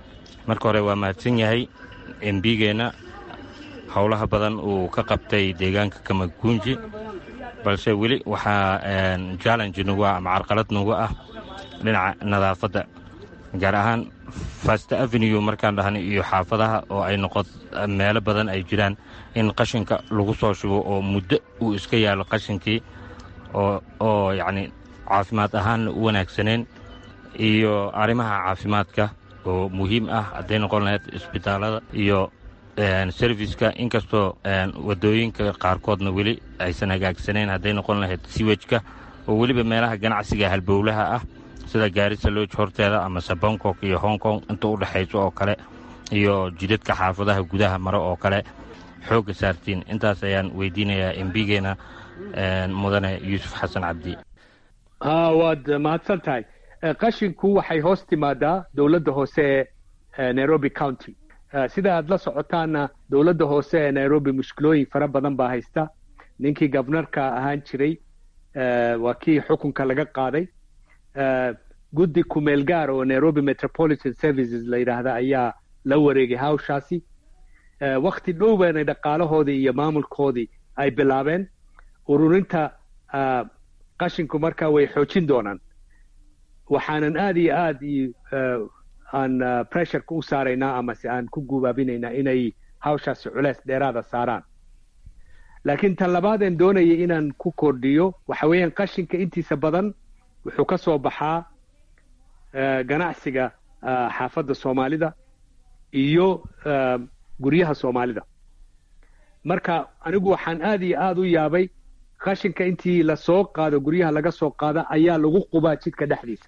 marka hore waa mahadsan yahay embigeenna howlaha badan uu ka qabtay deegaanka kamagunji balse weli waxaa challenge nagu ah ama carqalad nagu ah dhinaca nadaafadda gaar ahaan fast avenue markaan dhahnay iyo xaafadaha oo ay noqo meelo badan ay jiraan in qashinka lagu soo shubo oo muddo uu iska yaalo qashinkii oo yacni caafimaad ahaanna u wanaagsaneen iyo arrimaha caafimaadka oo muhiim ah hadday noqon lahayd isbitaallada iyo serviska inkastoo wadooyinka qaarkoodna weli aysan hagaagsaneyn hadday noqon lahayd siwejka oo weliba meelaha ganacsiga halbowlaha ah sida gaarisa looj horteeda amase bangkok iyo hong kong inta u dhexayso oo kale iyo jidadka xaafadaha gudaha mare oo kale xoogga saartiin intaas ayaan weydiinayaa embigeenna mudane yuusuf xasan cabdi waad mahadsan tahay qashinku waxay hoos timaadaa dowladda hoose ee nairobi county sida aad la socotaanna dowladda hoose ee nairobi mushkilooyin fara badan baa haysta ninkii gabnarka ahaan jiray waa kii xukunka laga qaaday guddi kumeel gaar oo nairobi metropolitan services la yidhaahda ayaa la wareegay hawshaasi wakti dhow baanay dhaqaalahoodii iyo maamulkoodii ay bilaabeen ururinta qashinku markaa way xoojin doonaan waxaanan aad iyo aad aan pressureka u saaraynaa amase aan ku gubaabinaynaa inay hawshaasi culeys dheeraada saaraan laakiin tan labaadeen doonayay inaan ku kordhiyo waxa weeyaan qashinka intiisa badan wuxuu ka soo baxaa ganacsiga xaafadda soomaalida iyo guryaha soomaalida marka anigu waxaan aad iyo aad u yaabay qashinka intii lasoo qaado guryaha laga soo qaada ayaa lagu qubaa jidka dhexdiisa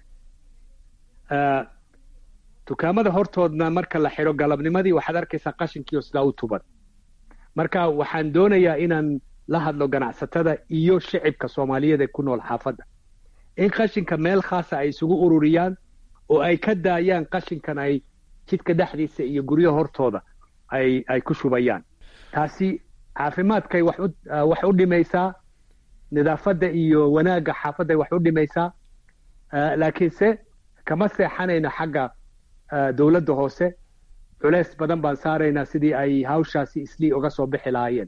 dukaamada hortoodna marka la xidho galabnimadii waxaad arkaysaa qashinkiio sidaa u tuban marka waxaan doonayaa inaan la hadlo ganacsatada iyo shicibka soomaaliyeed ee ku nool xaafadda in qashinka meel khaasa ay isugu ururiyaan oo ay ka daayaan qashinkan ay jidka dhexdiisa iyo guryaha hortooda ay ay ku shubayaan taasi caafimaadkay wax u wax u dhimaysaa nidaafadda iyo wanaagga xaafadday wax u dhimaysaa laakiinse kama seexanayno xagga dowladda hoose culeys badan baan saaraynaa sidii ay hawshaasi islii uga soo bixi lahaayeen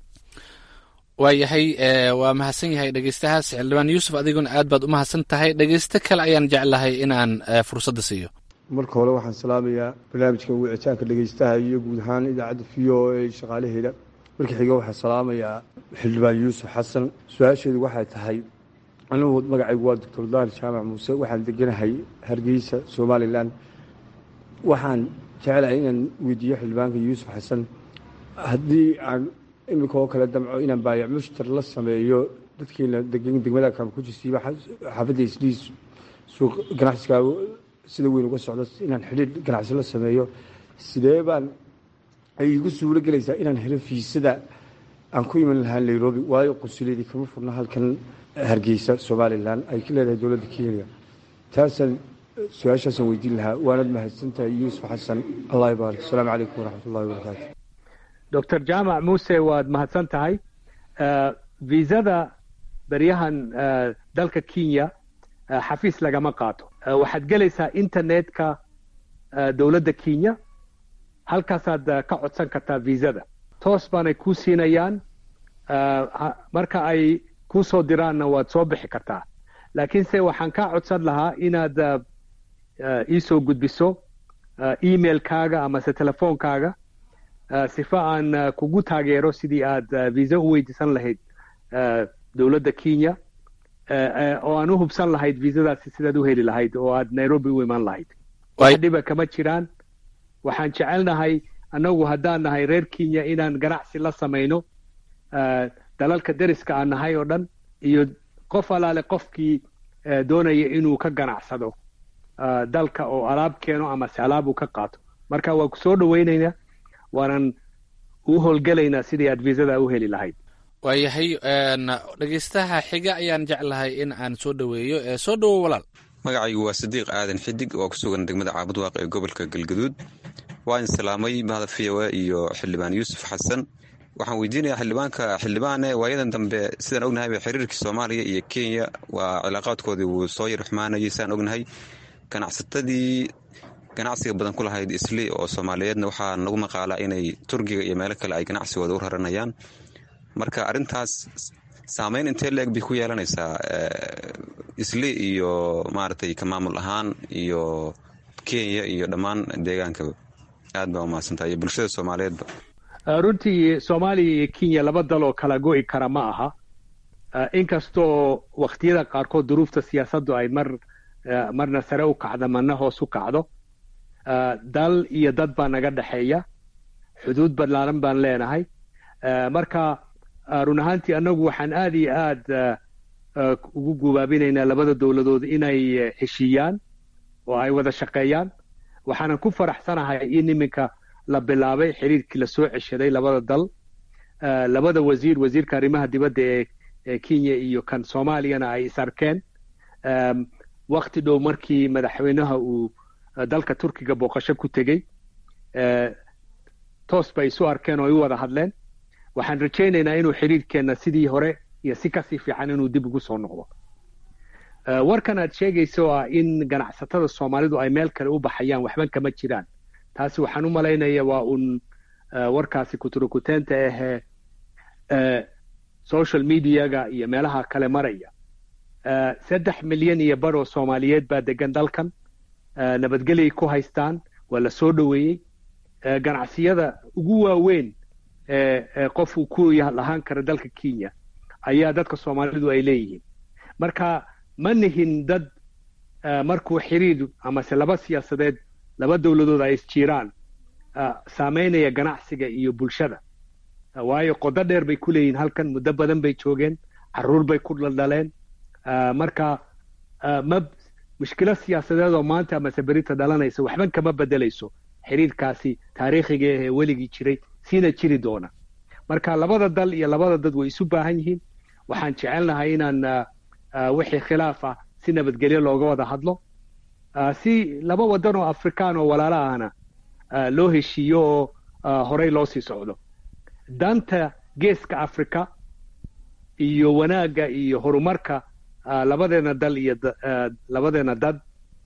waayahay waa mahadsan yahay dhegeystahaas xildhibaan yuusuf adiguna aad baad u mahadsan tahay dhegeysto kale ayaan jeclahay inaan fursadda siiyo marka hore waxaan salaamayaa barnaamijka wicitaanka dhegeystaha iyo guud ahaan idaacadda v o a shaqaalaheeda marka xiga waxaan salaamayaa xildhibaan yuusuf xasan su-aasheedu waxay tahay anigu magacaygu waa doctor daahir jaamac muuse waxaan deganahay hargeysa somalilan waxaan jecelahay inaan weydiiyo xildhibaanka yuusuf xasan haddii aan iminka oo kale damco inaan baayac mushtar la sameeyo dadkiina degan degmada kamkujisiiba xaafadda isliis suuq ganacsiga sida weyn uga socdo inaan xidhiir ganacsi la sameeyo sidee baan ay igu suuro gelaysaa inaan helo fiisada aan ku iman lahaa nairobi waayo qunsuliyadii kama furna halkan hargeysa somalilan ay ka leedahay dowladda kenya taasaan su-aashaasaan weydiin lahaa waanad mahadsantahay yuusuf xasan allah ibaarik asalaamu calaykum waraxmat ullahi wabarakaatu doctor jaamac muuse waad mahadsan tahay viisada beryahan dalka kenya xafiis lagama qaato waxaad gelaysaa internetka dowladda kenya halkaasaad ka codsan kartaa viisada toos baanay kuu siinayaan marka ay kuu soo diraanna waad soo bixi kartaa laakiinse waxaan kaa codsan lahaa inaad iisoo gudbiso emailkaaga amase telefoonkaaga sifa aan kugu taageero sidii aad viisa u weydiisan lahayd dowladda kenya oo aan u hubsan lahayd viisadaasi sidaad u heli lahayd oo aad nairobi u iman lahayd wax dhiba kama jiraan waxaan jecelnahay annagu haddaan nahay reer kenya inaan ganacsi la samayno dalalka deriska aan nahay oo dhan iyo qof alaale qofkii doonaya inuu ka ganacsado dalka oo alaab keeno amase alaab uu ka qaato marka waan ku soo dhawaynaynaa waanan u howlgelaynaa sidii aad viisada u heli lahayd waayahay dhegeystaha xiga ayaan jeclahay in aan soo dhoweeyo ee soo dhowo walaal magacaygu waa sadiiq aadan xidig oo ku sugan degmada caabudwaaq ee gobolka galgaduud waan islaamay mahada v o a iyo xildhibaan yuusuf xasan waxaan weydiinayaa xildhibaanka xildhibaane waayadan dambe sidaan ognahayba xiriirkii soomaaliya iyo kenya waa cilaaqaadkoodii wuu soo yar xumaanayay sidaan ognahay ganacsatadii ganacsiga badan ku lahayd isli oo soomaaliyeedna waxaa nagu maqaalaa inay turkiga iyo meelo kale ay ganacsigooda u raranayaan marka arrintaas saameyn intee leeg bay ku yeelanaysaa isli iyo maaragtay ka maamul ahaan iyo kenya iyo dhammaan deegaankaba aad baa umahadsantaha iyo bulshada soomaaliyeedba runtii soomaaliya iyo kenya laba dal oo kala go'i kara ma aha inkastoo wakhtiyada qaarkood duruufta siyaasaddu ay mar marna sare u kacdo marna hoos u kacdo dal iyo dad baa naga dhexeeya xuduud ballaaran baan leenahay marka run ahaantii annagu waxaan aad iyo aad ugu gubaabinaynaa labada dowladood inay heshiiyaan oo ay wada shaqeeyaan waxaanan ku faraxsanahay in iminka la bilaabay xiriirkii lasoo ceshaday labada dal labada wasiir wasiirka arrimaha dibadda ee kenya iyo kan soomaaliyana ay is arkeen wakti dhow markii madaxweynaha uu dalka turkiga booqasho ku tegey toos bay isu arkeen oo ay u wada hadleen waxaan rajaynaynaa inuu xiriirkeenna sidii hore iyo si kasii fiican inuu dib ugu soo noqdo warkan aad sheegayso ah in ganacsatada soomaalidu ay meel kale u baxayaan waxban kama jiraan taasi waxaan u malaynaya waa uun warkaasi kuturukuteenta ahee social mediaga iyo meelaha kale maraya saddex milyan iyo bar oo soomaaliyeed baa degan dalkan nabadgelyay ku haystaan waa la soo dhoweeyey ganacsiyada ugu waaweyn ee qof uu ku lahaan kara dalka kenya ayaa dadka soomaalidu ay leeyihiin marka ma nihin dad markuu xiriir amase laba siyaasadeed laba dowladood ay isjiiraan saameynaya ganacsiga iyo bulshada waayo qodo dheer bay ku leeyihiin halkan muddo badan bay joogeen caruur bay ku dhaldhaleen marka ma mushkilo siyaasadeed oo maanta amase berita dhalanaysa waxban kama bedelayso xiriirkaasi taariikhiga ahee weligii jiray siina jiri doona marka labada dal iyo labada dad way isu baahan yihiin waxaan jecelnahay inaan wixii khilaaf ah si nabadgelyo looga wada hadlo si laba wadan oo afrikaan oo walaala ahna loo heshiiyo oo horey loo sii socdo danta geeska africa iyo wanaagga iyo horumarka labadeena dal iyo labadeena dad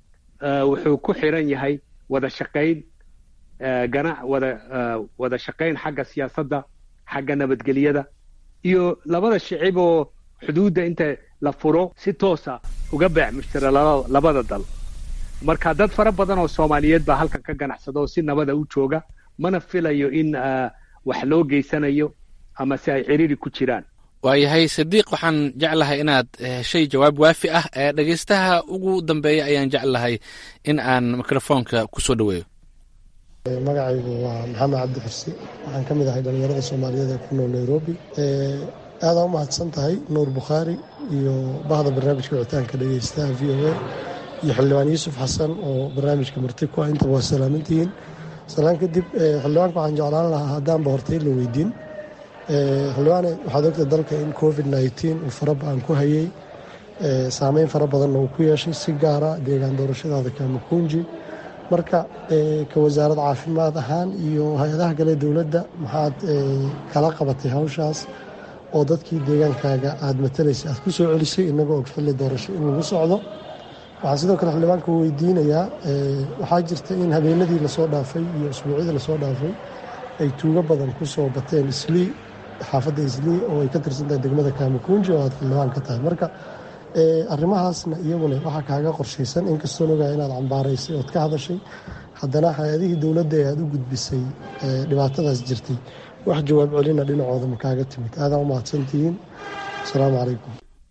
wuxuu ku xiran yahay wada shaqayn ganac wada wada shaqayn xagga siyaasadda xagga nabadgelyada iyo labada shicib oo xuduudda inta la furo si toosa uga beec mushtara labada dal marka dad fara badan oo soomaaliyeed baa halkan ka ganacsada oo si nabada u jooga mana filayo in wax loo geysanayo ama si ay ciriiri ku jiraan waayahay sadiiq waxaan jeclahay inaad heshay jawaab waafi ah ee dhegaystaha ugu dambeeya ayaan jeclahay in aan mikrofoonka ku soo dhoweeyo magacaygu waa maxamed cabdi xirsi waxaan ka mid ahay dhallinyarada soomaaliyeed ee ku nool nairobi aadaa u mahadsan tahay nuur bukhaari iyo bahda barnaamijka wicitaanka dhegeystaha v o a iyo xildhibaan yuusuf xasan oo barnaamijka marti ku ah intaba waa salaamantihiin salaan kadib xildhibaanka waxaan jeclaan lahaa haddaanba hortay la weydiin xildhibaane waxaad ogta dalka in covid nneteen uu fara ba-an ku hayey saameyn fara badanna uu ku yeeshay si gaara deegaan doorashadaada kamakunji marka ka wasaarad caafimaad ahaan iyo hay-adaha kale dowladda maxaad kala qabatay hawshaas oo dadkii deegaankaaga aada matalaysay aad ku soo celisay inagoo og xilli doorasho in lagu socdo waxaan sidoo kale xildhibaanka weydiinayaa waxaa jirta in habeenadii lasoo dhaafay iyo usbuucyadii lasoo dhaafay ay tuugo badan ku soo bateen islii xaafadda islii oo ay ka tirsantahay degmada kamakunji oo aad xildhibaan ka tahay marka arrimahaasna iyaguna waxaa kaaga qorshaysan inkastoon ogaa inaad cambaaraysay ood ka hadashay haddana hay-adihii dowladda ee aada u gudbisay dhibaatadaas jirtay wax jawaab celina dhinacooda ma kaaga timid aadaa u mahadsantihiin asalaamu calaykum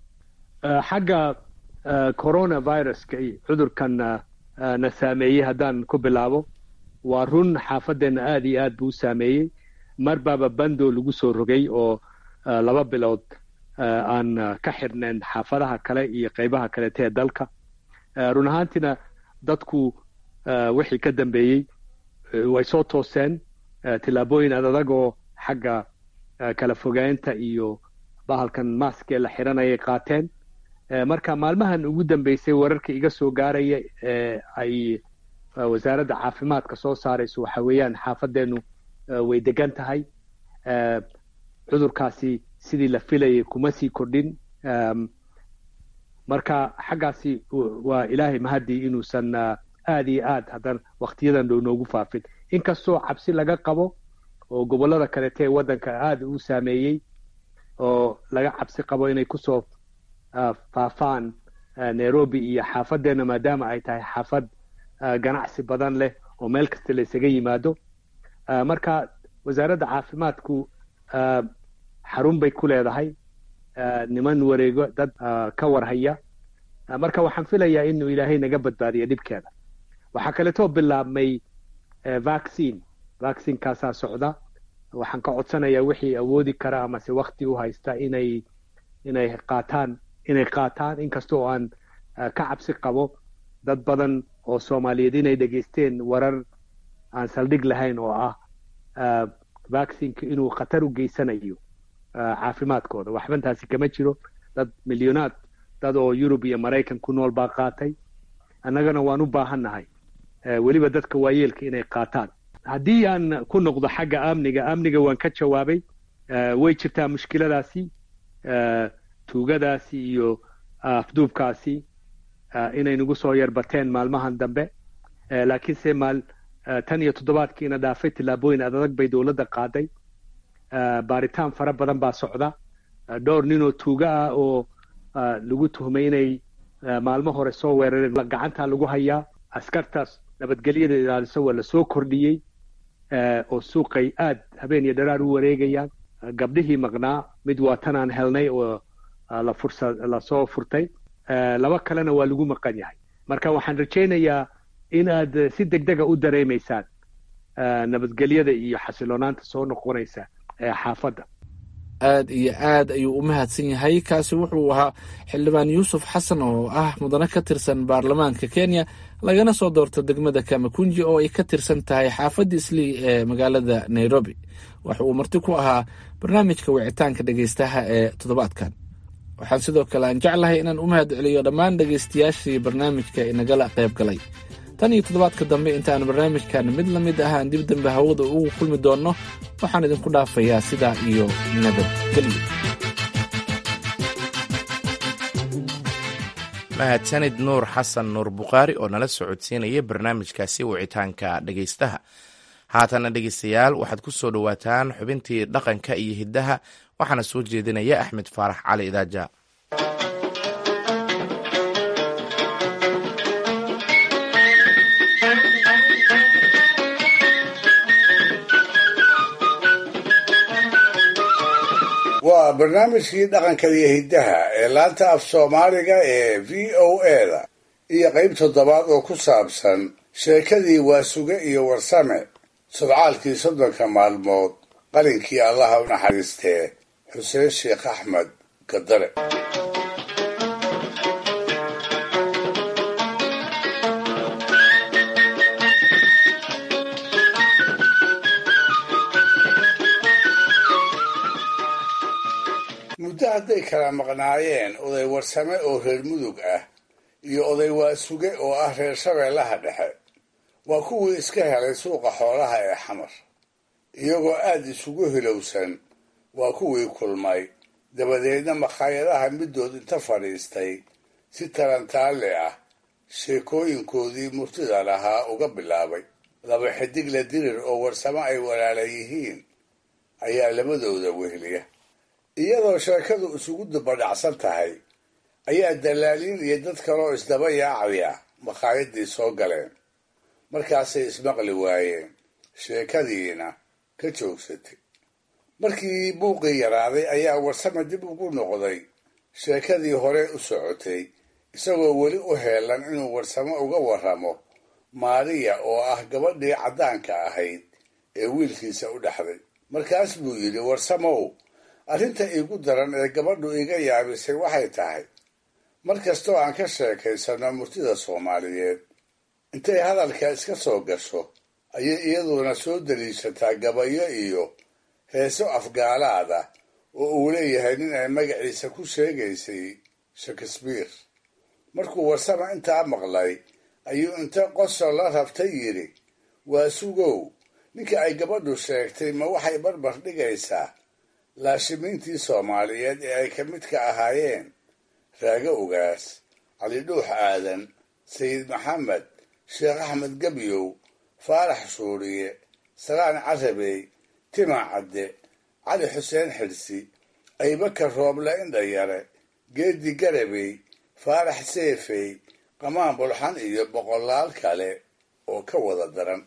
xagga coronaviruska iyo cudurkan na saameeyey haddaan ku bilaabo waa run xaafadeenna aada iyo aad buu u saameeyey mar baaba bando lagu soo rogay oo laba bilood aan ka xirnayn xaafadaha kale iyo qaybaha kaleeta ee dalka run ahaantiina dadku wixii ka dambeeyey way soo tooseen tillaabooyin adadagoo xagga kala fogaynta iyo bahalkan maaskee la xiranayay qaateen marka maalmahan ugu dambeysay wararka iga soo gaaraya ay wasaaradda caafimaadka soo saarayso waxa weeyaan xaafadeennu way degan tahay cudurkaasi sidii la filayay kuma sii kordhin marka xaggaasi waa ilaahay mahadii inuusan aad iyo aad haddana waktiyadan dhow noogu faafin inkastoo cabsi laga qabo oo gobollada kalete ee waddanka aada u saameeyey oo laga cabsi qabo inay kusoo faafaan nairobi iyo xaafaddeena maadaama ay tahay xaafad ganacsi badan leh oo meel kasta la isaga yimaado marka wasaaradda caafimaadku xarun bay ku leedahay niman wareego dad ka warhaya marka waxaan filayaa inuu ilaahay naga badbaadiyo dhibkeeda waxaa kaleetoo bilaabmay vaccine vaccinekaasaa socda waxaan ka codsanayaa wixii awoodi kara amase wakti u haysta inay inay qaataan inay qaataan inkasta oo aan ka cabsi qabo dad badan oo soomaaliyeed inay dhegaysteen warar aan saldhig lahayn oo ah vaccineka inuu khatar u geysanayo caafimaadkooda waxbantaasi kama jiro dad milyoonaad dad oo yurub iyo maraykan ku nool baa qaatay annagana waan u baahannahay weliba dadka waayeelka inay qaataan haddii aan ku noqdo xagga amniga amniga waan ka jawaabay way jirtaa mushkiladaasi tuugadaasi iyo afduubkaasi inay nagu soo yarbateen maalmahan dambe laakiinse maal tan iyo toddobaadkiina dhaafay tillaabooyin adadag bay dowladda qaaday baaritaan fara badan baa socda dhowr ninoo tuuga ah oo lagu tuhmay inay maalmo hore soo weerareen gacanta lagu hayaa askartaas nabadgelyada ilaaliso waa lasoo kordhiyey oo suuqay aad habeen iyo dharaar u wareegayaan gabdhihii maqnaa mid waa tanaan helnay oo la fursa lasoo furtay laba kalena waa lagu maqan yahay marka waxaan rajaynayaa in aad si degdega u dareemaysaan nabadgelyada iyo xasiloonaanta soo noqonaysa ee xaafadda aad iyo aad ayuu u mahadsan yahay kaasi wuxuu ahaa xildhibaan yuusuf xasan oo ah mudane ka tirsan baarlamaanka kenya lagana soo doorto degmada kamakunji oo ay ka tirsan tahay xaafadda islii ee magaalada nairobi waxa uu marti ku ahaa barnaamijka wicitaanka dhegeystaha ee toddobaadkan waxaan sidoo kale aan jeclahay inaan u mahad celiyo dhammaan dhegeystayaashii barnaamijka inagala qayb galay tan iyo toddobaadka dambe intaan barnaamijkan mid la mid ah aan dib dambe hawada ugu kulmi doonno waxaan idinku dhaafayaa sidaa iyo nabadgelyo mahadsanid nuur xasan nuur bukhaari oo nala socodsiinaya barnaamijkaasi wicitaanka dhegeystaha haatana dhegeystayaal waxaad ku soo dhowaataan xubintii dhaqanka iyo hiddaha waxaana soo jeedinaya axmed faarax cali idaaja waa barnaamijkii dhaqanka iyo hiddaha ee laanta af soomaaliga ee v o eda iyo qayb toddobaad oo ku saabsan sheekadii waasuge iyo warsame sodcaalkii soddonka maalmood qalinkii allaha u naxariistee xuseen sheekh axmed gadare muddo hadday kala maqnaayeen oday warsame oo reer mudug ah iyo oday waasuge oo ah reer shabeellaha dhexe waa kuwii iska helay suuqa xoolaha ee xamar iyagoo aad isugu hilowsan waa kuwii kulmay dabadeedna makhaayadaha middood inta fadhiistay si tarantaalle ah sheekooyinkoodii murtida lahaa uga bilaabay laba xidigle dirir oo warsamo ay walaala yihiin ayaa labadooda wehliya iyadoo sheekadu isugu dubadhacsan tahay ayaa dalaaliin iyo dad kaloo isdaba yaacaya makhaayadii soo galeen markaasay ismaqli waayeen sheekadiina ka joogsatay markii buuqii yaraaday ayaa warsame dib ugu noqday sheekadii hore u socotay isagoo weli u heelan inuu warsamo uga warramo maariya oo ah gabadhii caddaanka ahayd ee wiilkiisa u dhexday markaas buu yidhi warsamow arrinta iigu daran ee gabadhu iga yaabisay waxay tahay mar kastoo aan ka sheekaysanno murtida soomaaliyeed intay hadalka iska soo gasho ayay iyaduna soo daliishataa gabayo iyo heeso afgaalaada oo uu leeyahay nin ay magaciisa ku sheegaysay shakespeare markuu warsama intaa maqlay ayuu inta qosol la rabtay yidhi waa sugow ninka ay gabadhu sheegtay ma waxay barbar dhigaysaa laashimiintii soomaaliyeed ee ay ka midka ahaayeen raago ogaas cali dhuux aadan sayid maxamed sheekh axmed gebyow faarax shuuriye salaan carabey tima cadde cali xuseen xidhsi aybakar rooble indhayare geedi garabey faarax seefey qamaan bulxan iyo boqolaal kale oo ka wada daran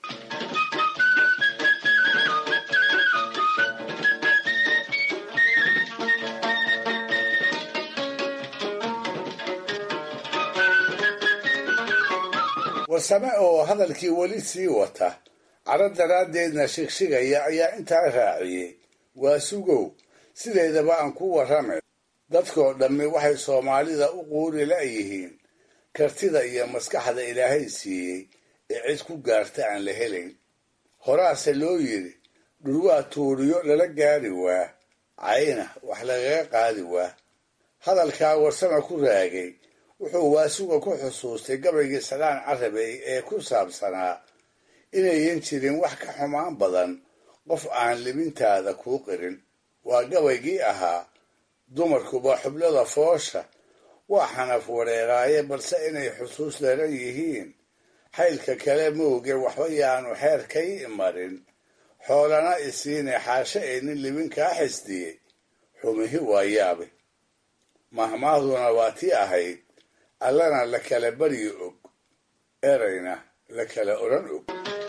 warsame oo hadalkii weli sii wata caro daraaddeedna shigshigaya ayaa intaa raaciyey waa sugow sideedaba aan ku warramay dadkoo dhammi waxay soomaalida u quuri la'yihiin kartida iyo maskaxda ilaahay siiyey ee cid ku gaarta aan la helayn horaase loo yidhi dhurwaa tuuriyo lala gaari waa cayna wax lagaga qaadi waa hadalkaa warsame ku raagay wuxuu waasuga ku xusuustay gabaygii salaan carabey ee ku saabsanaa inayan jirin wax ka xumaan badan qof aan libintaada kuu qirin waa gabaygii ahaa dumarkuba xublada foosha waa xanaf wareeraaye balse inay xusuus daran yihiin xaylka kale mooge waxba yaanu xeerkay imarin xoolana isiine xaashe ee nin libin kaa xisdiyey xumihi waa yaabe mahmaahduna waa tii ahayd allana la kala baryi og erayna la kala odhan og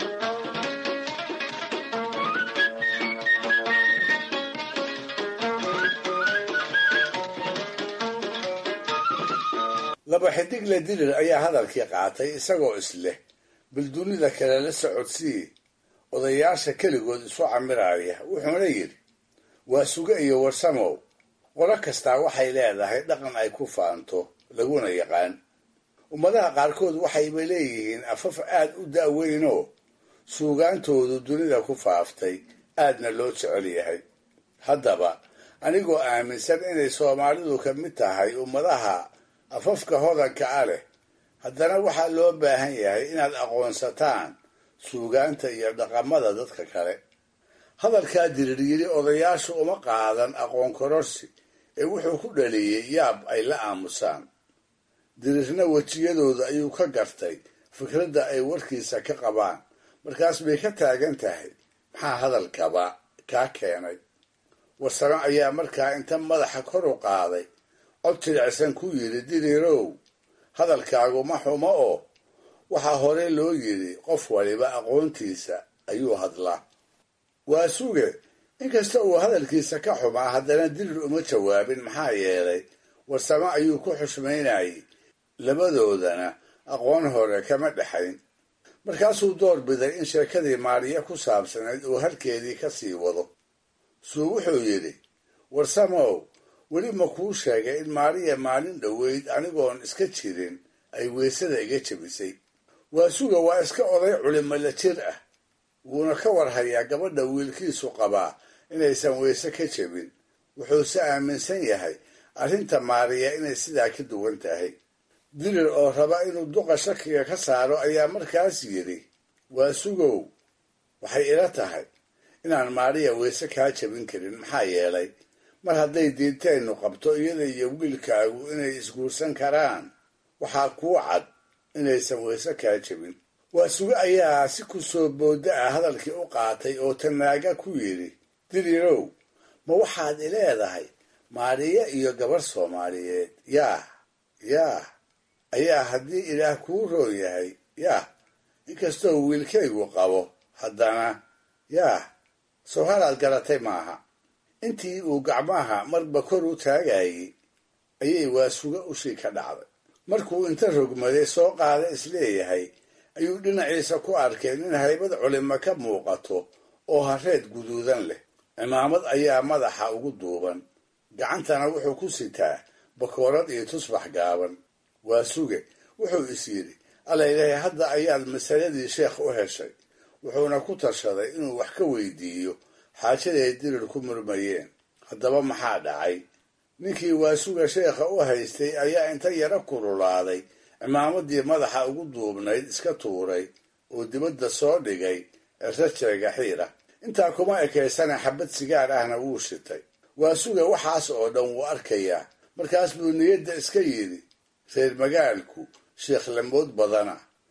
laba xidig la dirir ayaa hadalkii qaatay isagoo isleh bal dunida kale la socodsii odayaasha keligood isu camiraya wuxuuna yidhi waa suge iyo warsamow qolo kastaa waxay leedahay dhaqan ay ku faanto laguna yaqaan ummadaha qaarkood waxayba leeyihiin afaf aad u da'weynoo suugaantoodu dunida ku faaftay aadna loo jecel yahay haddaba anigoo aaminsan inay soomaalidu ka mid tahay ummadaha afafka hodanka a leh haddana waxaa loo baahan yahay inaad aqoonsataan suugaanta iyo dhaqamada dadka kale hadalkaa diriiryiri odayaashu uma qaadan aqoon kororsi ee wuxuu ku dhaliyey yaab ay la aamusaan dirirna wejiyadooda ayuu ka gartay fikradda ay warkiisa ka qabaan markaas bay ka taagan tahay maxaa hadalkaba kaa keenay warsame ayaa markaa inta madaxa kor u qaaday cod jilicsan ku yidhi diriirow hadalkaagu ma xumo oo waxaa hore loo yidhi qof waliba aqoontiisa ayuu hadlaa waa suge inkasta uu hadalkiisa ka xumaa haddana dirir uma jawaabin maxaa yeelay warsame ayuu ku xushmaynayay labadoodana aqoon hore kama dhexayn markaasuu door biday in sheekadii maariya ku saabsanayd uu halkeedii ka sii wado suu wuxuu yidhi warsamow weli ma kuu sheegay in maariya maalin dhoweyd anigoon iska jirin ay weysada iga jebisay waa suga waa iska oday culimo la jir ah wuuna ka warhayaa gabadha wiilkiisu qabaa inaysan weyse ka jebin wuxuuse aaminsan yahay arrinta maariya inay sidaa ka duwan tahay dirir oo raba inuu duqa shakiga ka saaro ayaa markaas yidhi waa sugow waxay ila tahay inaan maariya weyse kaa jebin karin maxaa yeelay mar hadday diinteennu qabto iyada iyo wiilkaagu inay isguursan karaan waxaa kuu cad inaysan weyse kaa jebin waa suge ayaa si ku soo boodda ah hadalkii u qaatay oo tanaaga ku yidhi dirirow ma waxaad ileedahay maariya iyo gabarh soomaaliyeed yaah yaah ayaa haddii ilaah kuu roon yahay yaah inkastoo wiilkaygu qabo haddana yaah soo halaad garatay maaha intii uu gacmaha marba kor u taagayey ayay waasuga ushii ka dhacday markuu inta rogmaday soo qaada isleeyahay ayuu dhinaciisa ku arkay nin haybad culimo ka muuqato oo hareed guduudan leh cimaamad ayaa madaxa ugu duuban gacantana wuxuu ku sitaa bakoorad iyo tusbax gaaban waa suge wuxuu is yidhi allaylahay hadda ayaad masaladii sheekh u heshay wuxuuna ku tashaday inuu wax ka weydiiyo xaajaday dirir ku murmayeen haddaba maxaa dhacay ninkii waasuga sheekha u haystay ayaa inta yaro kululaaday cimaamadii madaxa ugu duubnayd iska tuuray oo dibadda soo dhigay rajeega xiira intaa kuma ekaysana xabad sigaar ahna wuu shitay waasuga waxaas oo dhan wuu arkayaa markaas buu niyadda iska yidhi reer magaalku sheekh lamood badana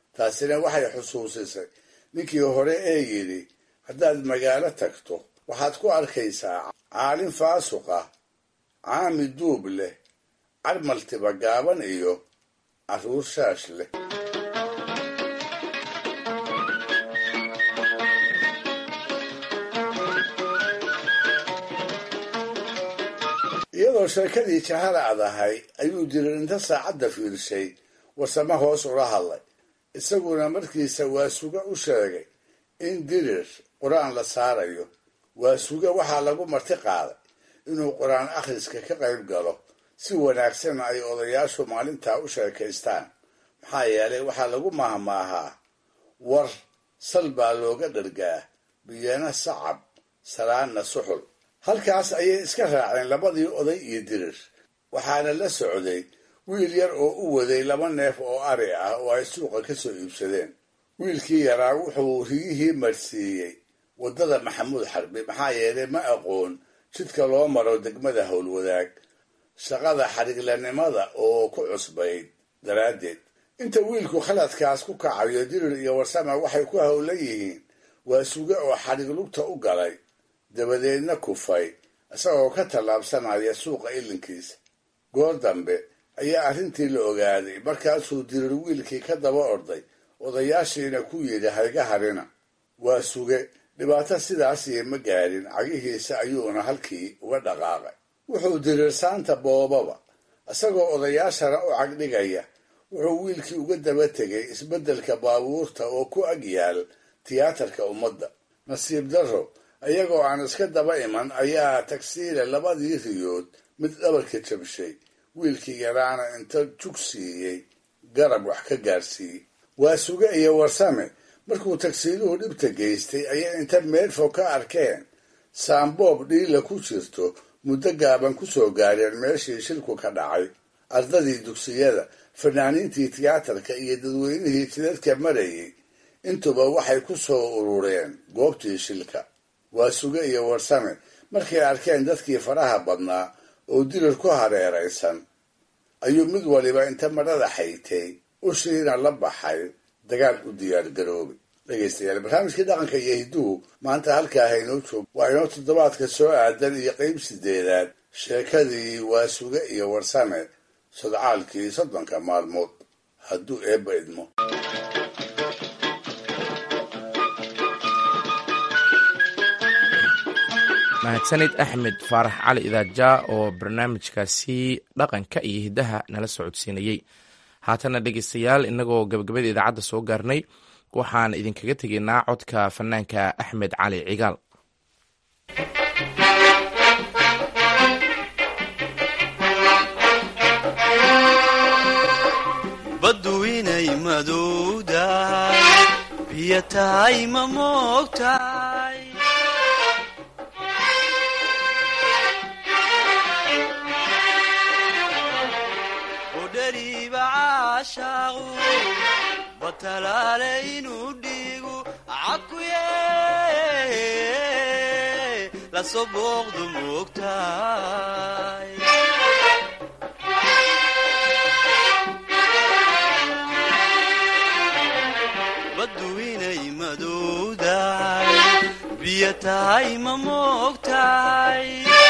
taasina waxay xusuusisay ninkii hore ee yidhi haddaad magaalo tagto waxaad ku arkaysaa caalin faasuq ah caami duub leh carmaltiba gaaban iyo carruur shaash leh iyadoo sheekadii jahalacd ahay ayuu dirir inta saacadda fiirshay warsamo hoos ula hadlay isaguna markiisa waasuga u sheegay in dirir qur-aan la saarayo waasuga waxaa lagu marti qaaday inuu qur-aan akhriska ka qayb galo si wanaagsan ay odayaashu maalintaa u sheekaystaan maxaa yeelay waxaa lagu mahmaahaa war sal baa looga dhargaa biyana sacab salaanna suxul halkaas ayay iska raaceen labadii oday iyo dirir waxaana la socday wiil yar oo u waday laba neef oo ari ah oo ay suuqa ka soo iibsadeen wiilkii yaraa wuxuu rigihii marsiiyey waddada maxamuud xarbi maxaa yeelay ma aqoon jidka loo maro degmada howlwadaag shaqada xadhiglanimada oo ku cusbayd daraaddeed inta wiilku khaladkaas ku kacayo dirir iyo warsama waxay ku howlan yihiin waa suge oo xadhig lugta u galay dabadeedna kufay isagoo ka tallaabsanaya suuqa ilinkiisa goor dambe ayaa arrintii la ogaaday markaasuu dirir wiilkii ka daba orday odayaashiina ku yidhi hayga harina waa suge dhibaato sidaasiyo ma gaadhin cagihiisa ayuuna halkii uga dhaqaaqay wuxuu dirir saanta boobaba isagoo odayaashana u cagdhigaya wuxuu wiilkii uga daba tegay isbeddelka baabuurta oo ku ag yaal tiyaatarka ummadda nasiib darro iyagoo aan iska daba iman ayaa tagsiile labadii riyood mid dhabarka jabshay wiilkii yaraana inta jug siiyey garab wax ka gaarsiiyey waa suge iyo warsame markuu tagsiiluhu dhibta geystay ayay inta meelfo ka arkeen saamboob dhiila ku jirto muddo gaaban ku soo gaareen meeshii shilku ka dhacay ardadii dugsiyada fanaaniintii tiyaatarka iyo dadweynihii jidadka marayay intuba waxay ku soo urureen goobtii shilka waa suge iyo warsame markay arkeen dadkii faraha badnaa oo dirir ku hareeraysan ayuu mid waliba inta madhada xaytay ushiina la baxay dagaal u diyaargaroobay dhegaystayaal barnaamijkii dhaqanka iyo hidduhu maanta halkaa haynoo joog waa inoo toddobaadka soo aadan iyo qeyb sideedaad sheekadii waa suge iyo warsame sodcaalkii soddonka maalmood hadduu eebba idmo mahadsanid axmed faarax cali idaajaa oo barnaamijkaasi dhaqanka iyo hiddaha nala socodsiinayey haatana dhegeystayaal innagoo gabagabada idaacadda soo gaarnay waxaan idinkaga tegaynaa codka fanaanka axmed cali cigaal baddu inay madowdahay biyo tahay ma moogtahay udhariiba caashaaqu batalaale inuu dhiigu cakuye lasoo booqdu moogtahay baddu inay madowdahay biyo tahay ma moogtahay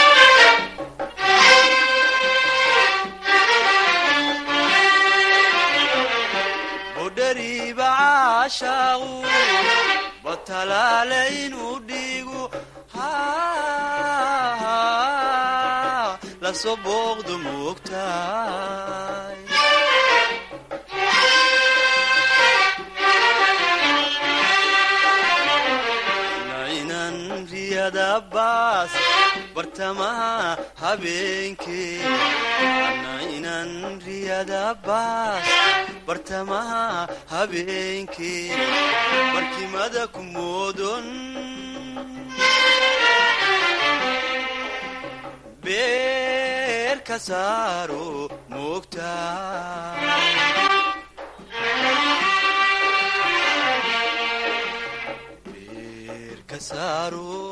budhariiba caashaaqu batalaale inuu dhiigu lasoo booqdu moogtahay nainan riyadabaas bartamaha habeenkee nainan riyadabaas bartamaha habeenkee barkimada ku moodon beer ka saaro moogtahay beer ka saaro